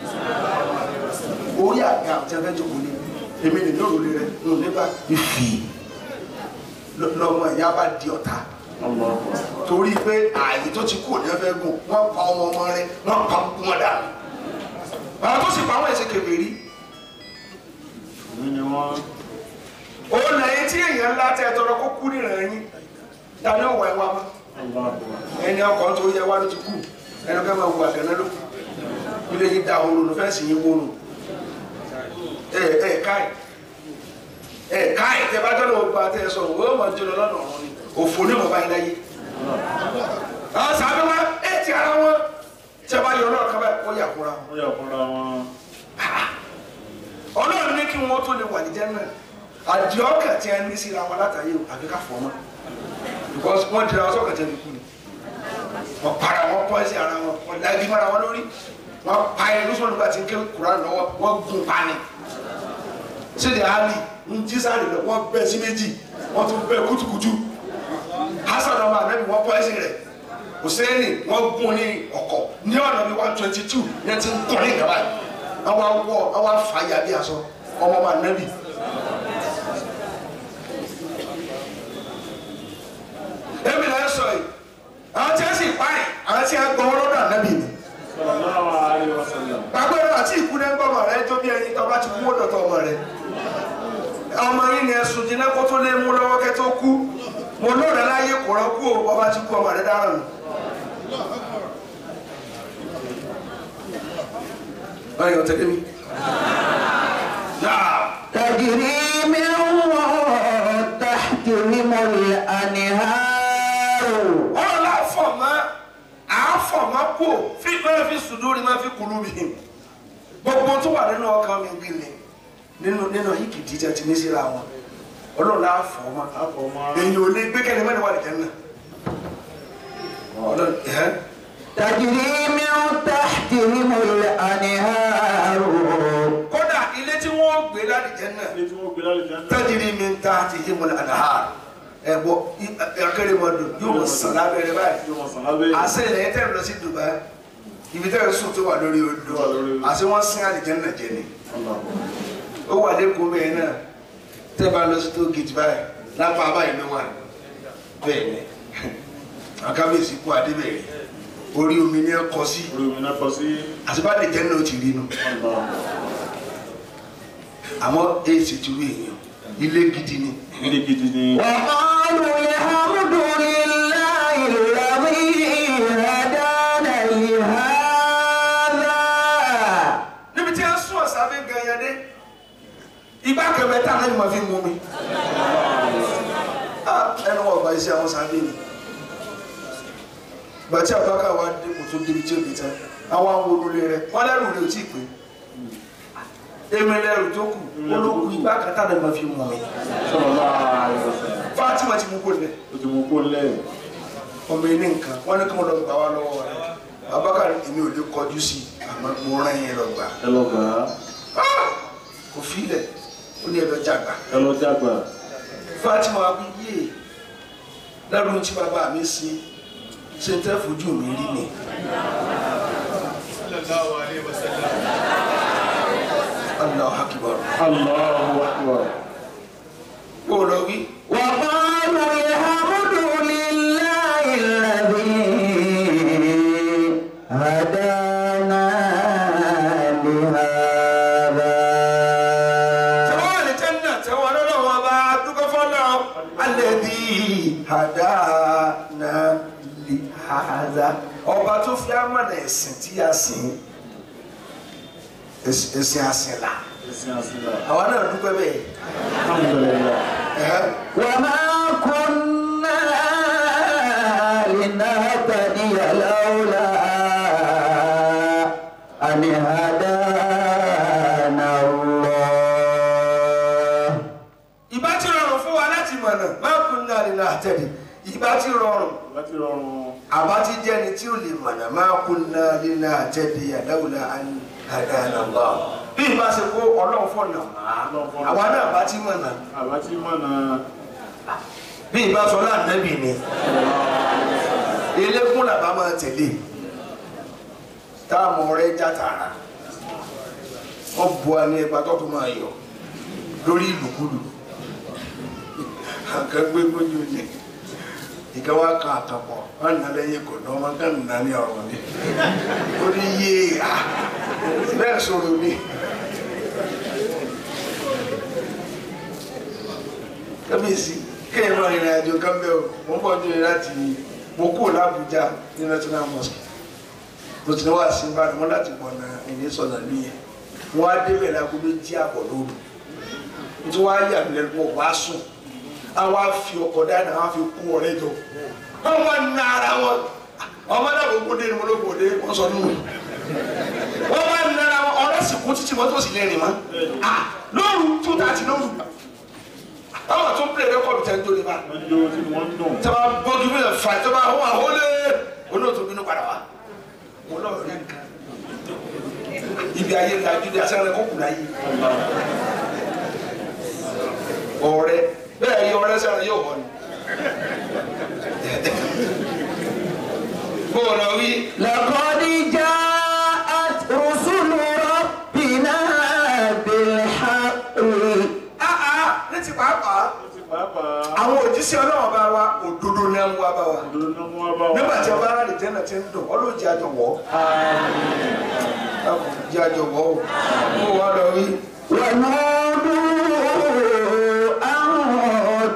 orí àga àti ẹgbẹ́ jókòó ní èmi nìyí òrùlé rẹ ń nígbà ìfì lọ́mọ ìyá bá di ọ̀tá torí pé ààyè tó ti kú ní ẹfẹ gùn wọn pa ọmọ ọmọ rẹ wọn pa wọn dànù àwọn tó sì pa àwọn ẹsẹ kèfèrí èmi ni wọ́n òun lẹ́yìn tí èèyàn ńlá tẹ tọrọ kó kú nìran yín dání ọwọ ẹ wá mọ ẹni ọkọ tó yẹ wá ló ti kú ẹni ọkọ máa wù àgànná ló kù ilé yìí da òun lò fẹsí yín wónú ẹ ẹ káì ẹ káì tẹ bá jọlọ gba tẹ ẹ sọ òun ó máa jọlọ lọ́nà ọ̀run ni òfò ní ọmọ báyìí láyé àwọn sàbẹ wa ẹ ti ara wọn tẹ bá yọ náà kábàá ó yà kúra wọn ó yà fúnra wọn ọlọ́run ní kí wọ́n tó lè wà ní jẹ́nà àdìọ́kà tí a ní síra wọn látàyè o àbí ká fọ́ mọ́ because wọ́n dira ọsọ́ kàtẹ́ ní kú ni wọ́n para wọn pọ́ sí ara wọn wọ́n dájú mọ́ra wọn lórí wọ́n pa ẹ lóṣù nígbà tí ń ké kuran lọ́wọ́ wọ́n gun pa ni sídi ali ń jí sáré lọ wọ́n bẹ́ sí méjì wọ́n tún bẹ́ kutukutu hasan ọmọ anabi wọ́n pọ́ ẹsẹ̀ rẹ̀ hussein wọ́n gun ní ọkọ̀ ní ọ̀nà bíi one twenty two ní ẹ ti ń kọ́ ní ìjọba yìí awa wọ awa fa ya bí aṣọ ọmọ ma nabi tó lé mú lọ́wọ́ kẹ́ tó kú mo lóore láyé kò rán kú o ọba ti kú ọmọ rẹ dáràn nù. báyọ̀ tẹ̀lé mi. Náà. تجري من تحتهم الأنهار ọ̀rọ̀ la fọ̀ mọ́ àáfọ̀ mọ́ kó fi máa fi sùdúrì máa fi kùlù mi gbogbo tó wà nínú ọkàn mi bí ni nínú nínú yìí kìí jíjẹ ti ní síra wọn ọlọ́run la fọ̀ mọ́ àfọ̀mọ́ èyí ò lè gbé kẹ́ni mẹ́rin wà lìjẹ́ náà ọlọ́run ẹ̀ تجري من تحتهم الأنهار kódà ilé tí wọ́n gbé lálìjẹ́ náà ilé tí wọ́n gbé lálẹ́ jẹ́ náà tẹ́jìrì mi ń ta ti yé mọ́lẹ̀ àdáhà ẹ̀ bọ́ akérèmọdò yóò mọ̀ sàn lábẹ́rẹ́ báyìí yóò mọ̀ sàn lábẹ́ yìí. àṣẹ ilẹ̀ yẹn tẹ̀ lọ sí Dubai ibi tẹ̀ sùn tó wà lórí odò Tó wà lórí odò. àṣẹ wọ́n sin àlìjẹ́nà jẹ ni Allah. ó wà lẹ́kọ̀ọ́ bẹ́ẹ̀ náà tẹ́ bá lọ sí tó gidi báyìí lápá báyìí ló wà bẹ́ẹ̀ ni àkábíyèsí kú adébẹ̀rẹ̀ orí omi ni ẹ kọ sí orí omi náà kọ sí àti bá lè jẹ́ náà ó ti rí nu Allah. àmọ́ èsì ti rí èèyàn ilé gidi ni ilé gidi ni وقالوا الحمد لله الذي هدانا لهذا níbi tí a sún ọ̀sán fi gan yẹn dé igbá kẹfẹ tá a lè máa fi mú mi Ah, ẹnu wọn ọba iṣẹ́ àwọn sábẹ́ ni gbàtí àbáká wa dé kò tó débi tí ó di tán àwọn àwọn olùlé rẹ wọn lẹ́rù rẹ ò tí ì pé èmi lẹ́rù tó kù olókùn igbá kan tá a lè máa fi mú mi sallallahu alaihi wasallam. Fatima ti mú kó lẹ ó ti mú kó lẹ̀ ọmọ ilé nǹkan wọn ní kí wọn lọ gbà wá lọ́wọ́ rẹ àbáká èmi ò lè kọjú sí i àmọ́ mo rán yẹn lọ gbà ẹ lọ gbà á Ah! kò filẹ̀ ó ní ẹ lọ jàgbá. ẹ lọ jágbà Fatima wí yé lẹ́rù tí bàbá mi ṣe ṣe ń tẹ́ fojú mi rí ni. Allahu akbar. Allahu akbar Kó o lọ wí. وقالوا الحمد لله الذي هدانا لهذا Tẹ́wọ́n wà ní Jẹ́nà tẹ́wọ́n lọ́dọ̀ wọn bá dúpẹ́ fọ́lọ́. Alladhi hadana li hadha. Ọba tó fi amọ̀nà ẹ̀sìn tí a sìn. Ẹ̀sìn àsìn là. ẹ̀sìn àṣìlá Àwa náà dúpẹ́ bẹ́ẹ̀. alhamdulillah Ẹ̀hẹ́. وما كنا لنهتدي لولا أن هدانا الله ìbá ti rọrùn fún wa láti mọ̀nà máa kún náà nínú àtẹ̀lé ìbá ti rọrùn láti rọrùn àbá ti jẹ́ ni tí ó lè mọ̀nà máa kún náà nínú àtẹ̀lé àdáwòlá àdáyànàlá bí ìbá ṣe kó ọlọ́run fọ̀nà Ọlọ́run fọ̀nà. àwa náà bá ti mọ̀nà àbá tí mọ̀nà bí ìbá sọ láàánẹ́bì ni elékún làbá máa tẹ̀lé táàmù rẹ̀ já tààrà wọ́n bu ẹni ẹgbà tó tó máa yọ lórí ìlúkulù àkàgbé gbójú ni ìka wa kan àkàpọ̀ wọn nà lẹ́yìn kò ní ọmọ kan nà ní ọ̀rọ̀ ni ó ní yé a bẹ́ẹ̀ sọ̀rọ̀ mi. kábíyèsí kéèyàn máa rìnrìn àjò kan bẹ́ẹ̀ o mo ń bọ̀ ní láti mo kúrò lábújá ní national mosque mo ti ní wá sí ìbàdàn wọn láti bọ̀ náà ẹ̀yìn sọ̀nà nìyẹn wọn á débẹ̀ lágbo méjì àbọ̀ lóru tí wọ́n á yà mí lẹ́nu wọn wá sùn àwọn á fi ọkọ̀ dáná àwọn á fi kú ọ̀rẹ́ jọ wọ́n wá ná ara wọn ọmọ náà kò gbódé ni mo ló gbódé wọ́n sọ nù wọ́n wá ná ara wọn ọ̀rẹ́ sì kú títí wọ́n tó sì lẹ́rìn mọ́ ah lóru two thirty lóru àwọn tó ń pè rẹ́kọ̀dù tẹ́ ń tó ní bá wọ́n jó tí wọ́n dùn tẹ́lá bọ́ọ̀gì bí fa tẹ́lá wọ́n àhólé olóòtú bínú padà wá mo lọ́ọ̀ rí nǹkan ibi ayé lajú dé asẹ́rẹ́ kó kùnà yìí ọ̀rẹ́ bẹ́ẹ̀ yí ọ̀rẹ́ sẹ́rẹ́ yóò wọ̀ ni. bó o lọ wí لقد جاءت رسل ربنا بالحق áá ní ti pàápàá ó ti pàápàá àwọn òjíṣẹ́ ọlọ́run bá wa òdodo ní àwọn wa bá wa òdodo náà mú wá bá wa nígbà tí ọba aráàlú jẹ́ náà ti ń dùn ọlọ́ọ̀jì àjọ wọ̀ ọ́ jẹ́ àjọ wọ̀ ọ́ bó o wá lọ wí. ونودوا أن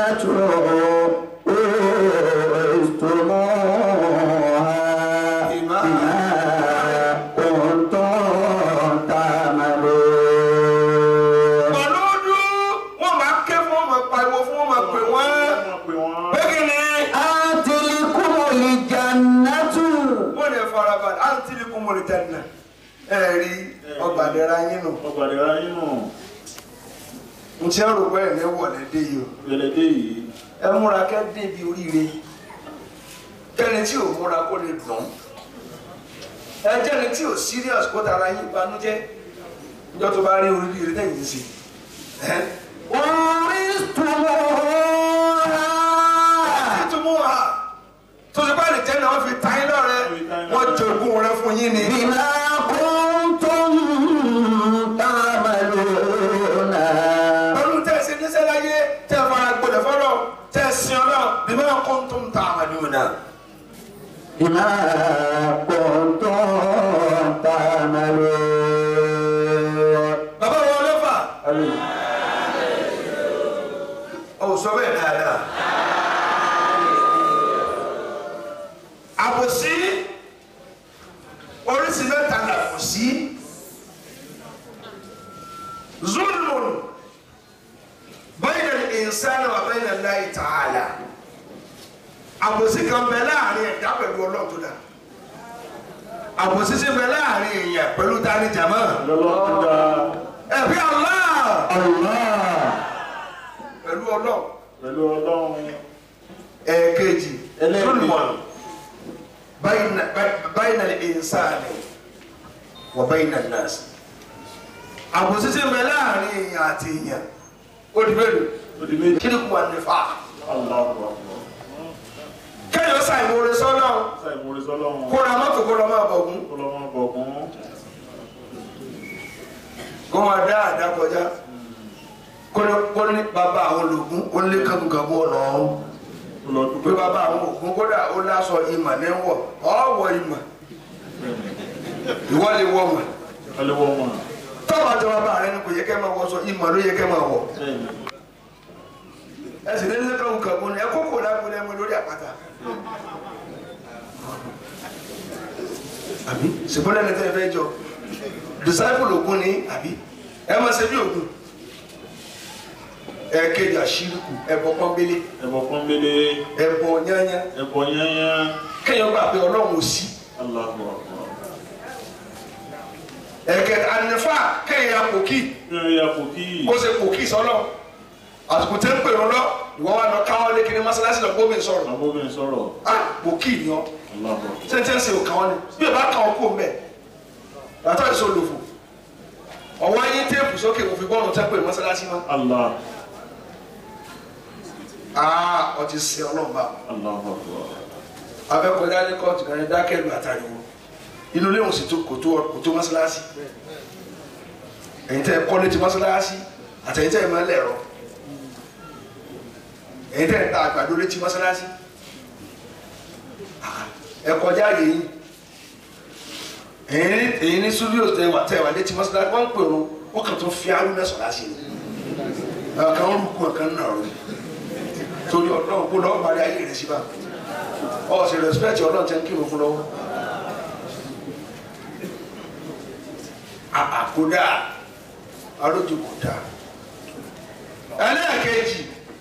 أورثتموها بما بما كنتم تعملون pẹ̀lú ọdún wọ́n máa ké fún wọn máa pariwo fún wọn máa pè wọ́n wọ́n pè wọ́n. pé kí ni آتلكم الجنة wọ́n lè farabalẹ̀ á ń tìlí kún mọ́lẹ̀ jẹ́nà ẹ rí ọgbàdẹ́ra yín nù ọgbàdé ara yín nù. n tí ń rò pé ẹ̀ ní wọ̀lẹ́ dé yìí o gbẹlẹdẹ yìí. ẹ múra kẹ́ débi oríire kẹ́ni tí ò múra kó lè dùn ẹ jẹ́ni tí ò serious kó tara yín banújẹ́ níjọ́ tó bá rí oríire lẹ́yìn sí ẹ́ أورثتموها túmú ha tó ti bá lè jẹ́ náà wọ́n fi ta yín lọ́rẹ́ wọ́n jogún rẹ fún yín ni. بما كنتم تعملون pẹ̀lú tẹ́ ẹ ṣe níṣẹ́ láyé tẹ́ ẹ fara gbọdọ̀ fọ́lọ́ tẹ́ ẹ sin ọlọ́ bí máa kún tó ń ta àmàlù náà. بما كنتم تعملون bàbá wọn lọ́fà ọ̀ sọ bẹ́ẹ̀ dáadáa. àbòsí oríṣi mẹ́ta là kò sí zulmun bayna al-insani wa bayna Allahi ta'ala àbòsí kan bẹ láàrin ẹ̀dá pẹ̀lú ọlọ́run tó dá àbòsí sì bẹ láàrin èèyàn pẹ̀lú tani jama lọ́lọ́ tó dáa. ẹ̀bí Allah الله pẹ̀lú ọlọ́run pẹ̀lú ọlọ́run. ẹ̀ẹ̀kejì Ẹlẹ́ẹ̀kejì. zulmun bayna bayna al-insani wa bayna an-nas àbòsí sì bẹ láàrin èèyàn àti èèyàn ó di mélòó ó di méjì. kí ni kò wà nífà Allahu Akbar. kéèyàn ṣàìmọ̀ọ́rẹ́ sọ́nà sáì mórí sọ́lọ́run. kó ra mọ́tò kó lọ máa bọ̀gún kó lọ́ máa bọ̀ kún. kó máa dá àdá kọjá kó ní kó ní bàbá àwọn ológun ó lé kankankan ọ̀nà ọ̀hún kó lọ pé dúpẹ́. bàbá àwọn ògún kódà ó lásọ ìmọ̀ ní wọ̀ ọ̀wọ̀ ìmọ̀ ìwọ lè wọ̀ mọ̀ kálí wọ́n mọ̀. tọ́wọ́ àti bàbá rẹ ni kò yẹ kẹ́ máa wọṣọ ìmọ̀ ló yẹ kẹ́ máa wọ̀ bẹ́ẹ̀ni. ẹ sì ní lé kankankan ní ẹ kókò lágbóni ẹmu lórí àpáta. àbí ṣùgbọ́n lẹ́nu tẹ́ ẹ fẹ́ jọ disciple ògún ni àbí ẹ máa ṣe bí ògún ẹ kéde àṣírìkù ẹbọ pọ́nbélé ẹ̀bọ̀ pọ́nbélé. ẹbọ yányá ẹ̀bọ̀ yányá. kéèyàn gbà pé ọlọ́run ò sí Allahu Akbar. ẹ̀kẹ́ ànífà kéèyàn pòkì bí wọ́n yà kò kí. kó ṣe pòkì sọ́lọ̀ àsìkò tẹ́ ń pè wọn lọ ìwọ wa lọ káwọn lé kiri mọ́sálásí lọ gbómi sọ̀rọ̀ àbóbìnrin sọ̀rọ̀. ah pòkì ni ọ Allahu Akbar. sẹ́ńtẹ́ǹsì ò kàn wọ́n ni bí o bá kàn wọ́n kó mbẹ́ yàtọ̀ ìṣó lòfò ọ̀wọ́ ayé téèpù sókè kò fi bọ́ọ̀lù tẹ́ pè mọ́sálásí mọ́ Allah. ah ọtí sí ọlọ́ọ̀bá Allahu Akbar. abẹ́kọ̀dá ní kóòtù kan ní dákẹ́lù àtàríwò inú ilé òsì tó kò tó kò tó mọ́sálásí ẹ̀yin tẹ́ ẹ kọ́ létí mọ́sálásí àtẹ̀yin tẹ́ ẹ máa ń lẹ̀rọ ẹ̀yin tẹ́ ẹ ta àgbàdo létí mọ́sálásí Ah, ẹ kọjá yìí ẹ̀yin ní ẹ̀yin ní studio tẹ́ wà tẹ́ wà létí mọ́sálásí wọ́n ń pè wọn wọ́n kàn tó fi arú mẹ́sàn-án láṣẹ ni ọ̀kan ń rúkú ọ̀kan náà rọ torí ọlọ́run kó lọ́ọ́ parí ayé rẹ̀ síbà ọ sì respect ọlọ́run tẹ́ ń kírun fún lọ́wọ́ àkódà alójú kò dáa ẹlẹ́ẹ̀kejì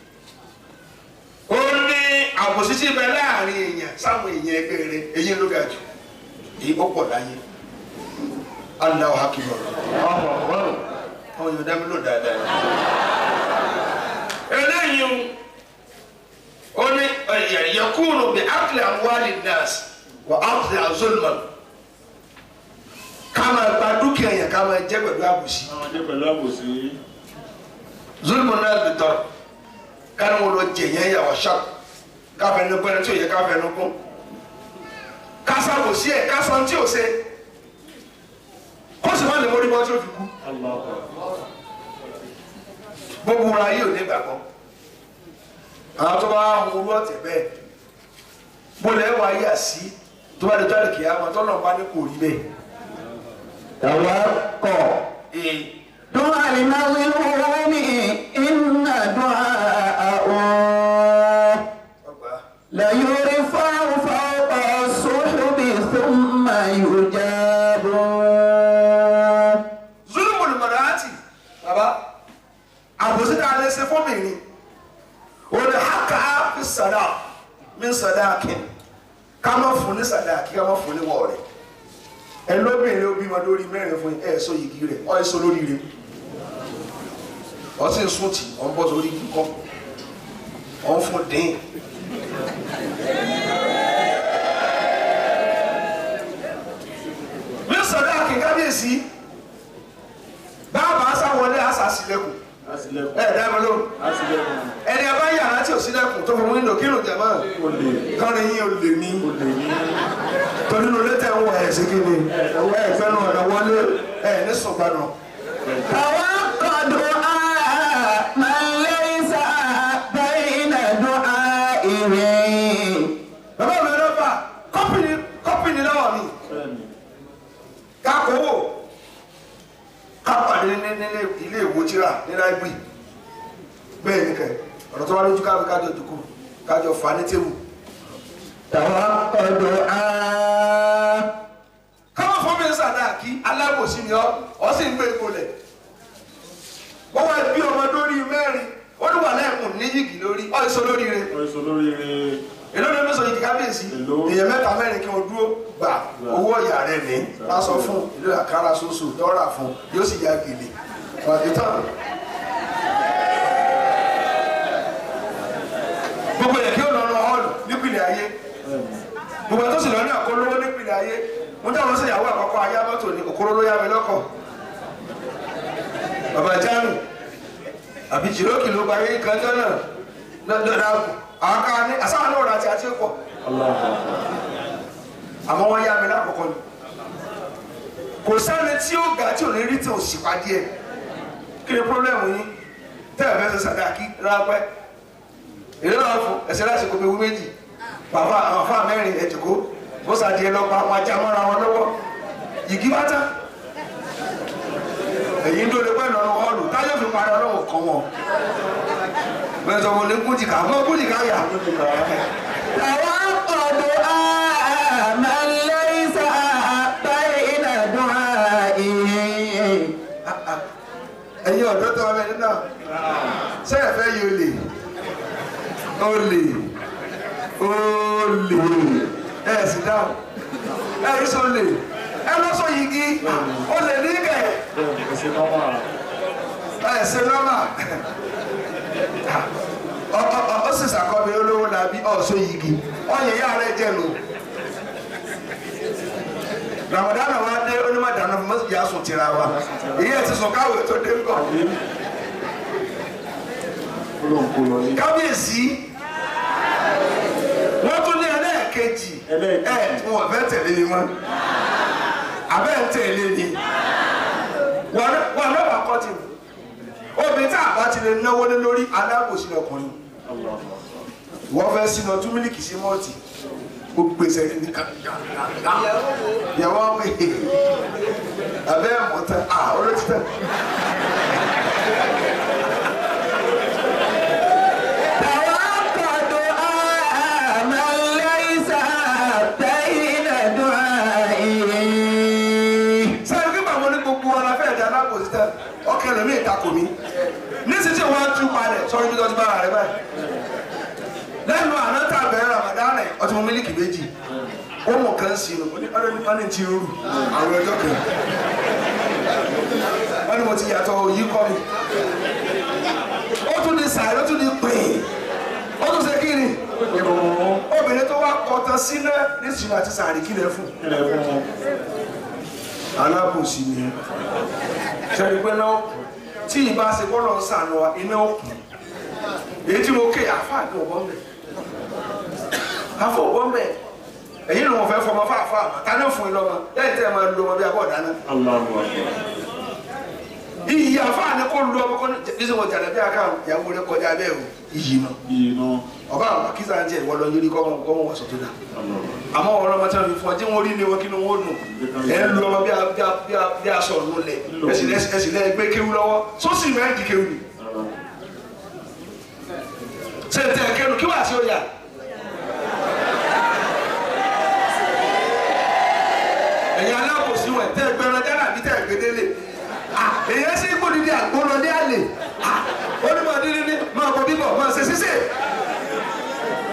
ó ní àbòsísí bẹ láàrin èèyàn sáwọn èèyàn ẹgbẹ́ rẹ èyí ló ga jù èyí ó pọ̀ láyé Allahu akbar Allahu Akbar. àwọn èèyàn dá mi lò dáadáa eléyìí ó ní yakunu bi akli amwali nas wa akli azulman ká máa gba dúkìá yẹn ká máa jẹ pẹ̀lú àbòsí àwọn jẹ́ pẹ̀lú àbòsí. zulmun náà bi tọ́ káni wọn lọ jẹ yẹn yà wá ṣáp káfẹ́ ní pẹ́ẹ́n tí ò yẹ káfẹ́ ní kún kásábòsí ẹ̀ kásán tí ò ṣe kó sì má lè mórí bọ́ tí ó fi kú Allahu Akbar. gbogbo ara yìí ò ní gbàgbọ́ àwọn tó bá ń wúrú ọ̀tẹ̀ bẹ́ẹ̀ bólẹ̀ wá yà sí tó bá lè tó àlèkè àwọn tó náà bá ní kò rí bẹ́ẹ̀. توقع ee دعاء المظلوم إن دعاءه sàdá mi sàdá kí ká má fún ní sàdá kí ká má fún ní wọ̀ rẹ̀ ẹ lóbìnrin ó bímọ lórí mẹ́rin fún ẹ sọ yìgì rẹ̀ ọ ẹ sọ lórí rẹ̀ ọ sì ń sún tì ọ ń bọ́ sórí kíkọ́ ọ ń fún dín. mi sàdá kí kábíyèsí báàbà sáwọlé àṣà sílẹ̀kùn Àṣìlẹ̀kùn. ẹ dá mi lóhùn Àṣìlẹ̀kùn. ẹni abá yàrá tí ò sílẹ̀kùn tó fún wíńdò kírun jẹ̀mọ́ Ó lè. kọrin yín ò lè ní Ó lè ní. torí inú létẹ̀ ń wọ ẹ̀ sí kí ni ẹ fẹ́nu ọ̀nà wọlé ẹ ní sùgbọ́nà. توقع دعاء من ليس بين دعائه bàbá mi ló fà kọ́pìnì kọ́pìnì lọ́wọ́ mi Bẹ́ẹ̀ni. kákòwò kápàdé ní nílé ilé ìwòjìrà ní láìpẹ́ bẹ́ẹ̀ ni kẹ́ ọ̀rọ̀ tó wá lójú káwé kájọ dùkú kájọ fà ní tébù. توقع دعاء káwọn fún mi sàdá kí alábòsí ni ọ ọ sì ń gbé ìkọlẹ̀ wọ́n wá bí ọmọ lórí mẹ́rin ó ní wà lẹ́ẹ̀kùn ní yìgì lórí ọ̀ èso lórí rẹ̀ Ó sọ lórí rẹ̀. èló ni mẹ́sàn yìí kábíyèsí Èló? èèyàn mẹ́ta mẹ́rin kí wọ́n dúró gbà owó ọ̀yà rẹ̀ ní lásọ fún ìlú àkàrà soso dọ́là fún yóò sì ya gèlè pàdé tán. gbogbo yẹn kí ó lọ lọ hall nípìnlẹ̀ ayé gbogbo tó sì lọ ní àkólówó nípìnlẹ̀ ayé mo dáhùn sí ìyàwó àkọ́kọ́ ayé mọ́tò ní òkúrò ló yá mi lọ́kọ̀ bàbá jáàmù àbí jìrókì ló gba ayé kan jọ́nà lọ́dọ̀dà àwọn kan ní àsáwọn náà rà àti àti ẹ̀kọ́ àmọ́ wọ́n yá mi lákọ̀ọ́kọ́ ni kò sẹ́ni tí ó ga tí ò ní rí tí ò sì pàdé ẹ̀ kí ni pírọ́blẹ́mù yín tẹ́ ẹ̀ fẹ́ ṣe sàdáàkì rápẹ́ èlé náà fún ẹsẹ̀ láti kó ewu méjì bàbá àwọn afá mẹ́rin ẹ̀dùkú bó sàdìẹ lọ pa àwọn ajá mọ́ra wọn lọ́wọ́ yìgì bá tán èyí ń dóle pẹ́ lọ́rùn họ́ọ̀lù táyọ̀ fi parí ọlọ́wọ́ kan wọn bẹ́ẹ̀ sọ wọn ní kújìká mọ́ kújìká yà توقع دعاء من ليس بين دعائه ẹ̀yin ọ̀dọ́ tó wà bẹ́ẹ̀ náà ṣé ẹ fẹ́ yí olè olè olè ẹ sì dáhùn ẹ yìí sọ olè ẹ lọ sọ yìgì olè ní kẹ Bẹ́ẹ̀ni. Ẹ̀sìn nọ́mà. ẹ ṣe nọ́mà ọ ọ ọ ó sì sàkọ́bí olówó làbí ọ̀ṣọ́ yìgì ọ̀yẹ̀ yà rẹ jẹ lò ramadan wa dé onímọ̀ dáná fún mọ́sí yà sùn tìra wa èyí ẹ̀ ti sùn káwé tó dé ńkọ. Olóńkó lọ ní. kábíyèsí wọ́n tún ní ẹlẹ́ẹ̀kejì Ẹlẹ́ẹ̀kejì. ẹ̀ wọn fẹ́ tẹ̀lé mi mọ́ abẹ́ ń tẹ̀lé ni wọn náà wà kọ́ ti obìnrin tá a bá ti lè náwó lé lórí alábòsí ọkùnrin wọ́n fẹ́ sínú ọtún mílíkì sí mọ́ọ̀tì ó gbèsè ní ìyàwó ọmọ èyí abẹ́ ẹ̀mọ́tẹ́ à olótìtẹ́. توقع دعاء من ليس بين دعائه sẹ́yìn kí màmú ní gbogbo wọn la fẹ́ ẹ̀dá alábòsí tẹ ọkẹ́ lómi ìtakò mi nísìsiyìí tí wọ́n á tún palẹ̀ sọ́yìn bí wọ́n ti bára rẹ báyìí lẹ́nu àná tá a bẹ̀rẹ̀ ramadan rẹ̀ ọtí mo mílíkì méjì ó mọ̀ kán sí i wọ́n ní wọ́n ní ti rú àwọn ọjọ́ kan wọ́n ní mo ti yàtọ̀ òyì kọ́ mi ó tún di sàárẹ̀ ó tún di pín ó tún ṣe kí ni obìnrin tó wá kọtan sílẹ̀ ní sinmi àti sàárẹ̀ kí lè fún Kílẹ̀ fún wọn. alábòsí ni sẹ́ni pé náà tí ìbá ṣe bọ́lọ̀ ń sànù wa iná òkun èyí tí mo ké àfáàdé ọ̀bọ̀n bẹ̀ afọ ọ̀bọ̀n bẹ̀ èyí ni mo fẹ́ fọmọ fáfá àmọ́ ta ní fún ilọ́mọ lẹ́yìn tẹ́ ẹ máa lu ọmọ bí abọ́ dáná Allahu Akbar. iyì àfáàní kó lu ọmọ kó ní bí sọ wọn jàdá bí aká ìyàwó rẹ kọjá bẹ́ẹ̀ o iyì nù Iyì náà. ọba àwọn akíza ń jẹ ìwọ lọ yọrí kọ́mọ kọ́mọ wà sọ tó dà Allahu Akbar. àmọ́ ọ̀rọ̀ ọmọ tí wọ́n fi fún ọ tí wọ́n rí ni wọn kí ni wọ́n nù ẹ̀ ń lu ọmọ bí a- bí a- bí a- bí aṣọ ọ̀nù lẹ̀ ẹ̀sìn ẹ̀sìn lẹ́ gbé kéwú lọ́wọ́ sósì mẹ́rin di kéwú ni ṣe ń tẹ kéwú kí wàá sí ọ̀yà. ẹ̀yin alákòóso ẹ̀ tẹ́ gbẹran dáná àbí tẹ́ gbẹdẹ́lẹ̀ èyí ẹsẹ̀ ikú dídí àgbọ̀nà ní àlè ó ní máa dídí ní máa bọ̀ bíbọ̀ máa ṣe ṣíṣe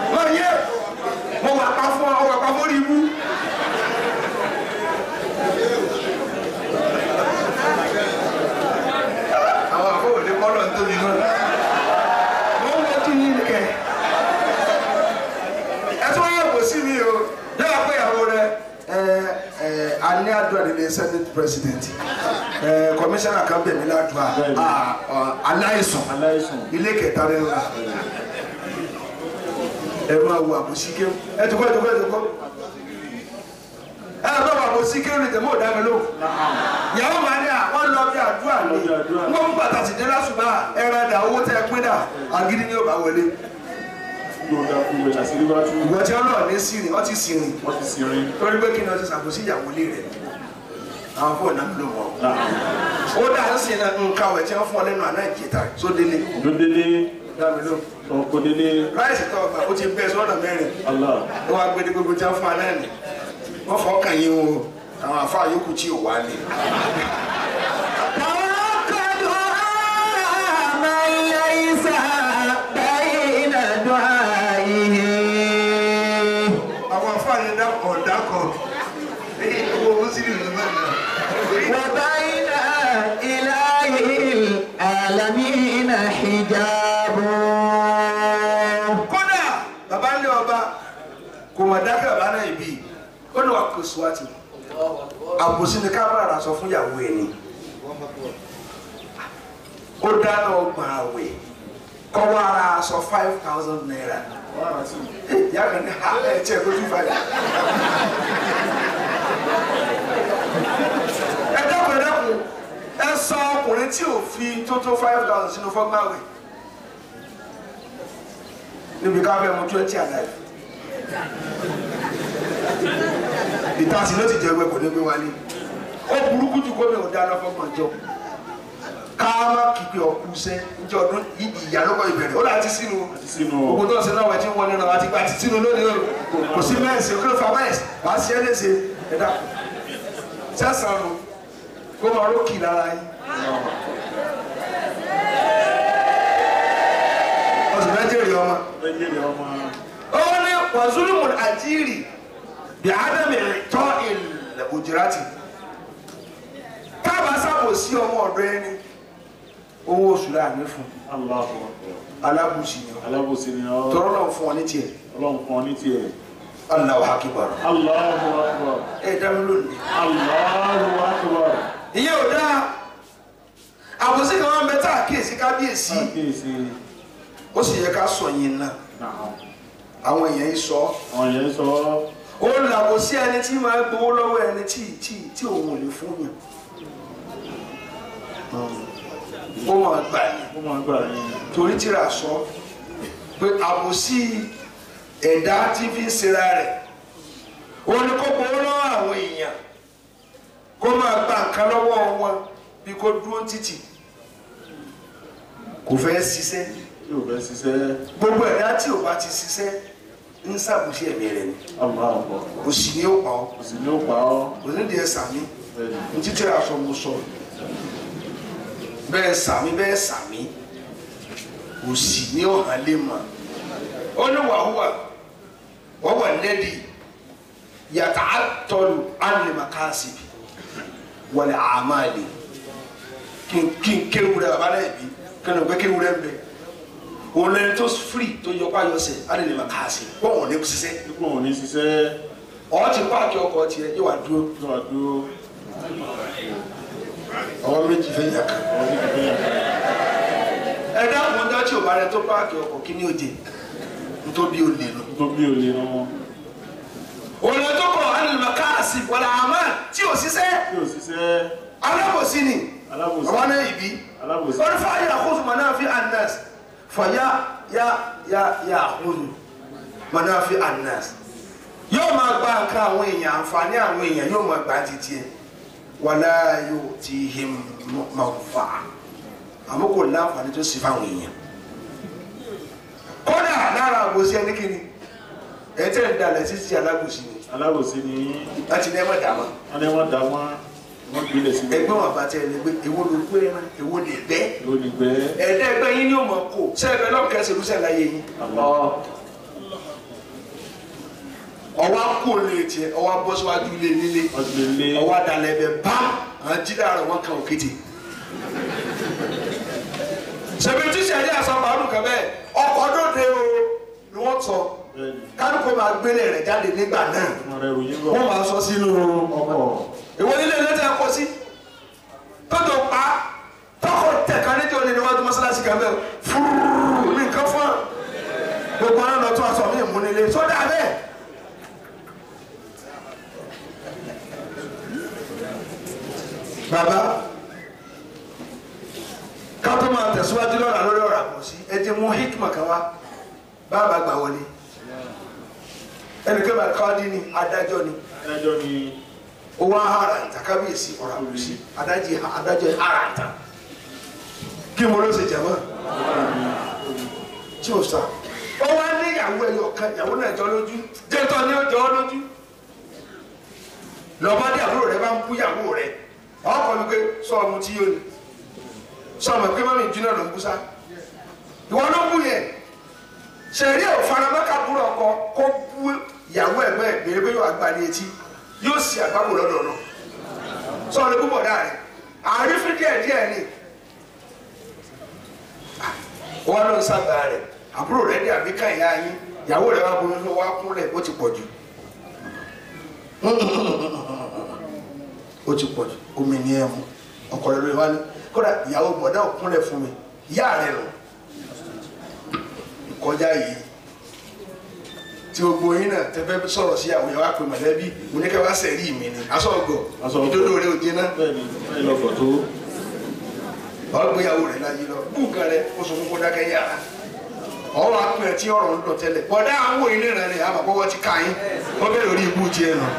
senate president ẹ kọmíṣánná kan bẹ̀ mí ládùúgbà Bẹ́ẹ̀ni. Ah, ah, aláìsàn aláìsàn ilé kẹta rẹ ńlá ẹ máa wo àbòsí kéwù ẹ tó kọ́ ẹ tó kọ́ ẹ tó kọ́ ẹ bá wà àbòsí kéwù ní tẹ̀mọ́ ọ̀dà mi ló yàrá màá ní à wọ́n lọ bí àdúrà ní Lọ bí àdúrà. wọ́n mú bàtà sí dé lásùbà ẹran dà owó tẹ́ ẹ pín dà àgídí ni ó bá wọlé yóò dá fún mi àṣírí bá tú ìwọ tí wọn lọ ní sírìn ọtí sírìn wọ́n ti sí rin torí pé kí ni ọtí ṣàkóso ìyàwó ilé rẹ àwọn fóònù náà ló wọ ó dà ń sìn náà nǹkan ọ̀wẹ̀ tí wọ́n fún ọ lẹ́nu àná ìjẹta sódélé lódélé dámi ló ọkọdélé ráìsì tó ọgbà ó ti bẹ sọ́nà mẹ́rin Allah ó wá gbé ní gbogbo tí wọ́n fún ọ náà nì wọ́n fọ́ kàn yín o àwọn àfáà yòókù tí ò wá ní. àwọn àfáà yẹn dákọ̀ dákọ̀ owó ó sì rìn lọ́wọ́ náà. وبين إله العالمين حجاب kódà bàbá ńlẹ ọba kò mọ̀ dákẹ́ bàbá náà ìbí ó ní wà kó suwati àbòsí ni ká bára sọ fún ìyàwó ẹ ni ó dáná ọgbọ̀n àwẹ̀ kọ́ wá ara aṣọ five thousand naira wọ́n á sí ìyá kan ní ha ẹ tiẹ̀ kó tún falẹ̀. ẹ dákun ẹ dákun ẹ sọ ọkùnrin tí ò fi tó tó five thousand sínú fọ́gbàwẹ̀ níbi ká fẹ́ mu twenty alive ìtasí ló ti jẹ ẹgbẹ́ kò ní gbé wálé ó burúkú jù kó mi ò dáná fọ́gbọ̀n jọ ká má kíkẹ́ ọkú sẹ́ njẹ́ ọdún ìyá lọ́kọ̀ ìbẹ̀rẹ̀ ó láti sínú sínú gbogbo tó ń ṣe náà wọ́n ti ń wọlé náà àti gba ti sínú lónìí o kò sí mẹ́ẹ̀sì kí ló fa mẹ́ẹ̀sì wàá ṣe é léṣe ẹ dàpọ̀ sẹ́sàn nù kó máa rókì lára yín. ọ̀sùn mẹ́jẹ̀rì ọmọ. ẹgbẹ́rẹ́ ọmọ ó ní wàzúlùmù àjíìrì bí ádámì tọ́ ilẹ̀ òjìrátì káàbà sábò sí ọmọ ọ̀dọ́ ẹni owó oṣù láàrin fún Allahu alábùsì ni ọ alábòsí ni ọ tọrọ náà fún ọ ní tiẹ̀ ọlọ́run kan ní tiẹ̀ Allahu akbar Allahu akbar ẹ dá mi lónìí. Allahu akbar ìyẹn ò dáa àbòsí kan wọn bẹ tá a kíyèsí kábíyèsí kíyèsí ó sì yẹ ká sọ yín náà náà àwọn èèyàn yìí sọ àwọn yẹn sọ ó làbòsí ẹni tí máa gbowó lọ́wọ́ ẹni tí tí tí òun ò lè fún yàn ó máa gbà ní ó máa gbà ní torí tíra sọ pé àbòsí ẹ̀dá tí fi ń ṣera rẹ̀ ó ní kó gbowó lọ́wọ́ àwọn èèyàn kó máa gba nǹkan lọ́wọ́ wọn bí kò dúró títì kò fẹ́ ṣiṣẹ́ tí ò fẹ́ ṣiṣẹ́ gbogbo ẹ̀dá tí ò bá ti ṣiṣẹ́ ń ṣàbùsí ẹ̀mí rẹ̀ ni Allahu akbar kò sì ní ó pa ọ́ kò sì ní ó pa ọ́ kò ní di ẹ̀ sàmí bẹ́ẹ̀ ni ní títí aṣọ mo sọ bẹ́ẹ̀ sàmí bẹ́ẹ̀ sàmí kò sì ní ó hàn lé mọ́ ó ní wàhùwà wọ́n wà lẹ́dí yàtà àtọ́lù ánìmàkásìbì wọlé àmàlè kí n kí n kéwúrẹ́ bàbá náà bí kí n gbé kéwúrẹ́ ń bẹ òun lẹni tó firi tó yọ páyọ sẹ ánìmàkásìbì wọ́n wọ́n ní ṣiṣẹ́ dípò òun ní ṣiṣẹ́ ọ̀ ti páàkì ọkọ̀ tiẹ̀ yóò wá dúró tó wà dúró ọwọ́ méjì fẹ́ yà kan. ọdún kìíní yàtọ̀ ẹ dákun ọjọ́ tí ò bá rẹ tó páàkì ọkọ̀ kí ni òde nítorí ó lè nù. tó bí olè nu wọn òun tó kọ̀ ánìlùmọ̀ káàsì wọlé àmọ́ tí ò ṣiṣẹ́ tí ò ṣiṣẹ́ alábòsí ni alábòsí bàbá náà ìbí. alábòsí wọ́n fà yà kóso mọ̀ náà fi anas fà yà yà yà yà kóso mọ̀ náà fi anas. yóò máa gba nǹkan àwọn èèyàn àǹfààní àwọn èèyàn yóò máa gbà títí ẹ wàlá yóò ti him máa fà á àmọ́ kò láǹfààní tó sì fáwọn èèyàn. kódà lára àgbòsí ẹni kìíní ẹ tẹ́ ń dalẹ̀ títí alágbòsí ni alábòsí ni láti ní ẹ má dàmọ́ wọ́n ní wọ́n dá wọn wọ́n gbilẹ̀ síbẹ̀ ẹgbẹ́ wọn bá tẹ ẹ lẹgbẹ́ èwo ló gbé ẹran èwo lè bẹ́ lónìgbẹ́ ẹ̀ẹ́dẹ́ ẹgbẹ́ yín ni ó mọ̀ kó sẹ́ẹ̀bẹ́ lọ́kẹ́sẹ̀ ló sẹ́ẹ̀ láyé yín Allah ọwọ́ kó lè tiẹ̀ ọwọ́ bọ́ síwájú ilé nílé wọ́n ti lè lé ọwọ́ dalẹ̀ bẹ bám àwọn jíra rẹ̀ wọ́n kàn òkété. sẹ̀bi tí sẹ̀rí àṣà màálù kan bẹ́ẹ̀ ọkọ̀ dòde o ni wọ́n sọ bẹ́ẹ̀ ni kálukú máa gbélé rẹ̀ jáde nígbà náà wọ́n rẹ̀ ròyìn bọ̀ wọ́n máa sọ sínú ọkọ̀ ìwọ nílé ilé tẹ kọ sí tọ́jú pa tọkọ tẹ̀ka níjọ́ ní níwájú mọ́sálásí kan bẹ́ẹ̀ fúrúrú mi nǹkan fún wa gbogbo ọ̀nà lọ́tún aṣọ mi ìmúnilé sódà bẹ́ẹ̀. bàbá ká tó máa tẹ̀síwájú lọ́la lórí ọ̀rọ̀ àkọsí ẹ ti mú hikma kan wá bàbá gbà wọlé ẹnìkan bá káwádìí ni adájọ́ ni ẹjọ́ ni owó ahara ìta kábíyèsí ọ̀rọ̀ àkọsí adájọ́ adájọ́ ahara ìta kí mo ló ṣe jẹ̀mọ́ tí o sà ó wá ní ìyàwó ẹyọ kan ìyàwó náà jọ lójú jẹ́tọ́ ni ó jọ ọ́ lójú lọ́ba dé àbúrò rẹ bá ń bú ìyàwó rẹ ọkọ mi pé sọ ọmọ tí yóò ní sọ ọmọ pé mọ́mí ìdúná ló ń bú sá ìwọ ló bú yẹn sẹ̀rí ò faramọ́ká búrò ọkọ kó bú ìyàwó ẹ̀gbọ́n ẹ̀ bèrè pé yóò àgbà ní etí yóò sì àgbàbò lọ́dọ̀ náà sọ ọ̀rẹ́ púpọ̀ dáa rẹ̀ àrífín díẹ̀ díẹ̀ ni wọn lọ sábà rẹ̀ àbúrò rẹ̀ dé àbíká ìyá yín ìyàwó rẹ̀ wá bomi ló wá kúnlẹ̀ ó ti pọ̀ jù ó ti pọ̀ jù omi ní ẹ̀mú ọkọ rẹ̀ lóye wá ní kódà ìyàwó bọ̀dá ò kúnlẹ̀ fún mi ìyá rẹ̀ lọ kọjá yìí tí gbogbo yín náà tẹ́fẹ́ sọ̀rọ̀ sí àwọn ìyàwó àpè mọ̀lẹ́bí mo ní kẹ́ wá sẹ̀rí mi ni aṣọ ọgọ̀ Aṣọ ọgọ̀. ìdodo rẹ̀ ò jẹ́ náà bẹ́ẹ̀ni bẹ́ẹ̀ lọ́kọ̀ tó ọgbéyàwó rẹ̀ láyé lọ búùkàn rẹ̀ ó sọ fún kó dákẹ́ yàrá ọwọ́ apẹ̀ ẹ̀ tí ọ̀rọ̀ ń dọ̀ tẹ́lẹ̀ bọ̀dá àwọn ilé rẹ̀ rẹ̀ àmàpọ̀ wọ́n ti ká yín wọ́n bẹ̀rẹ̀ orí ibú jẹ́ nù.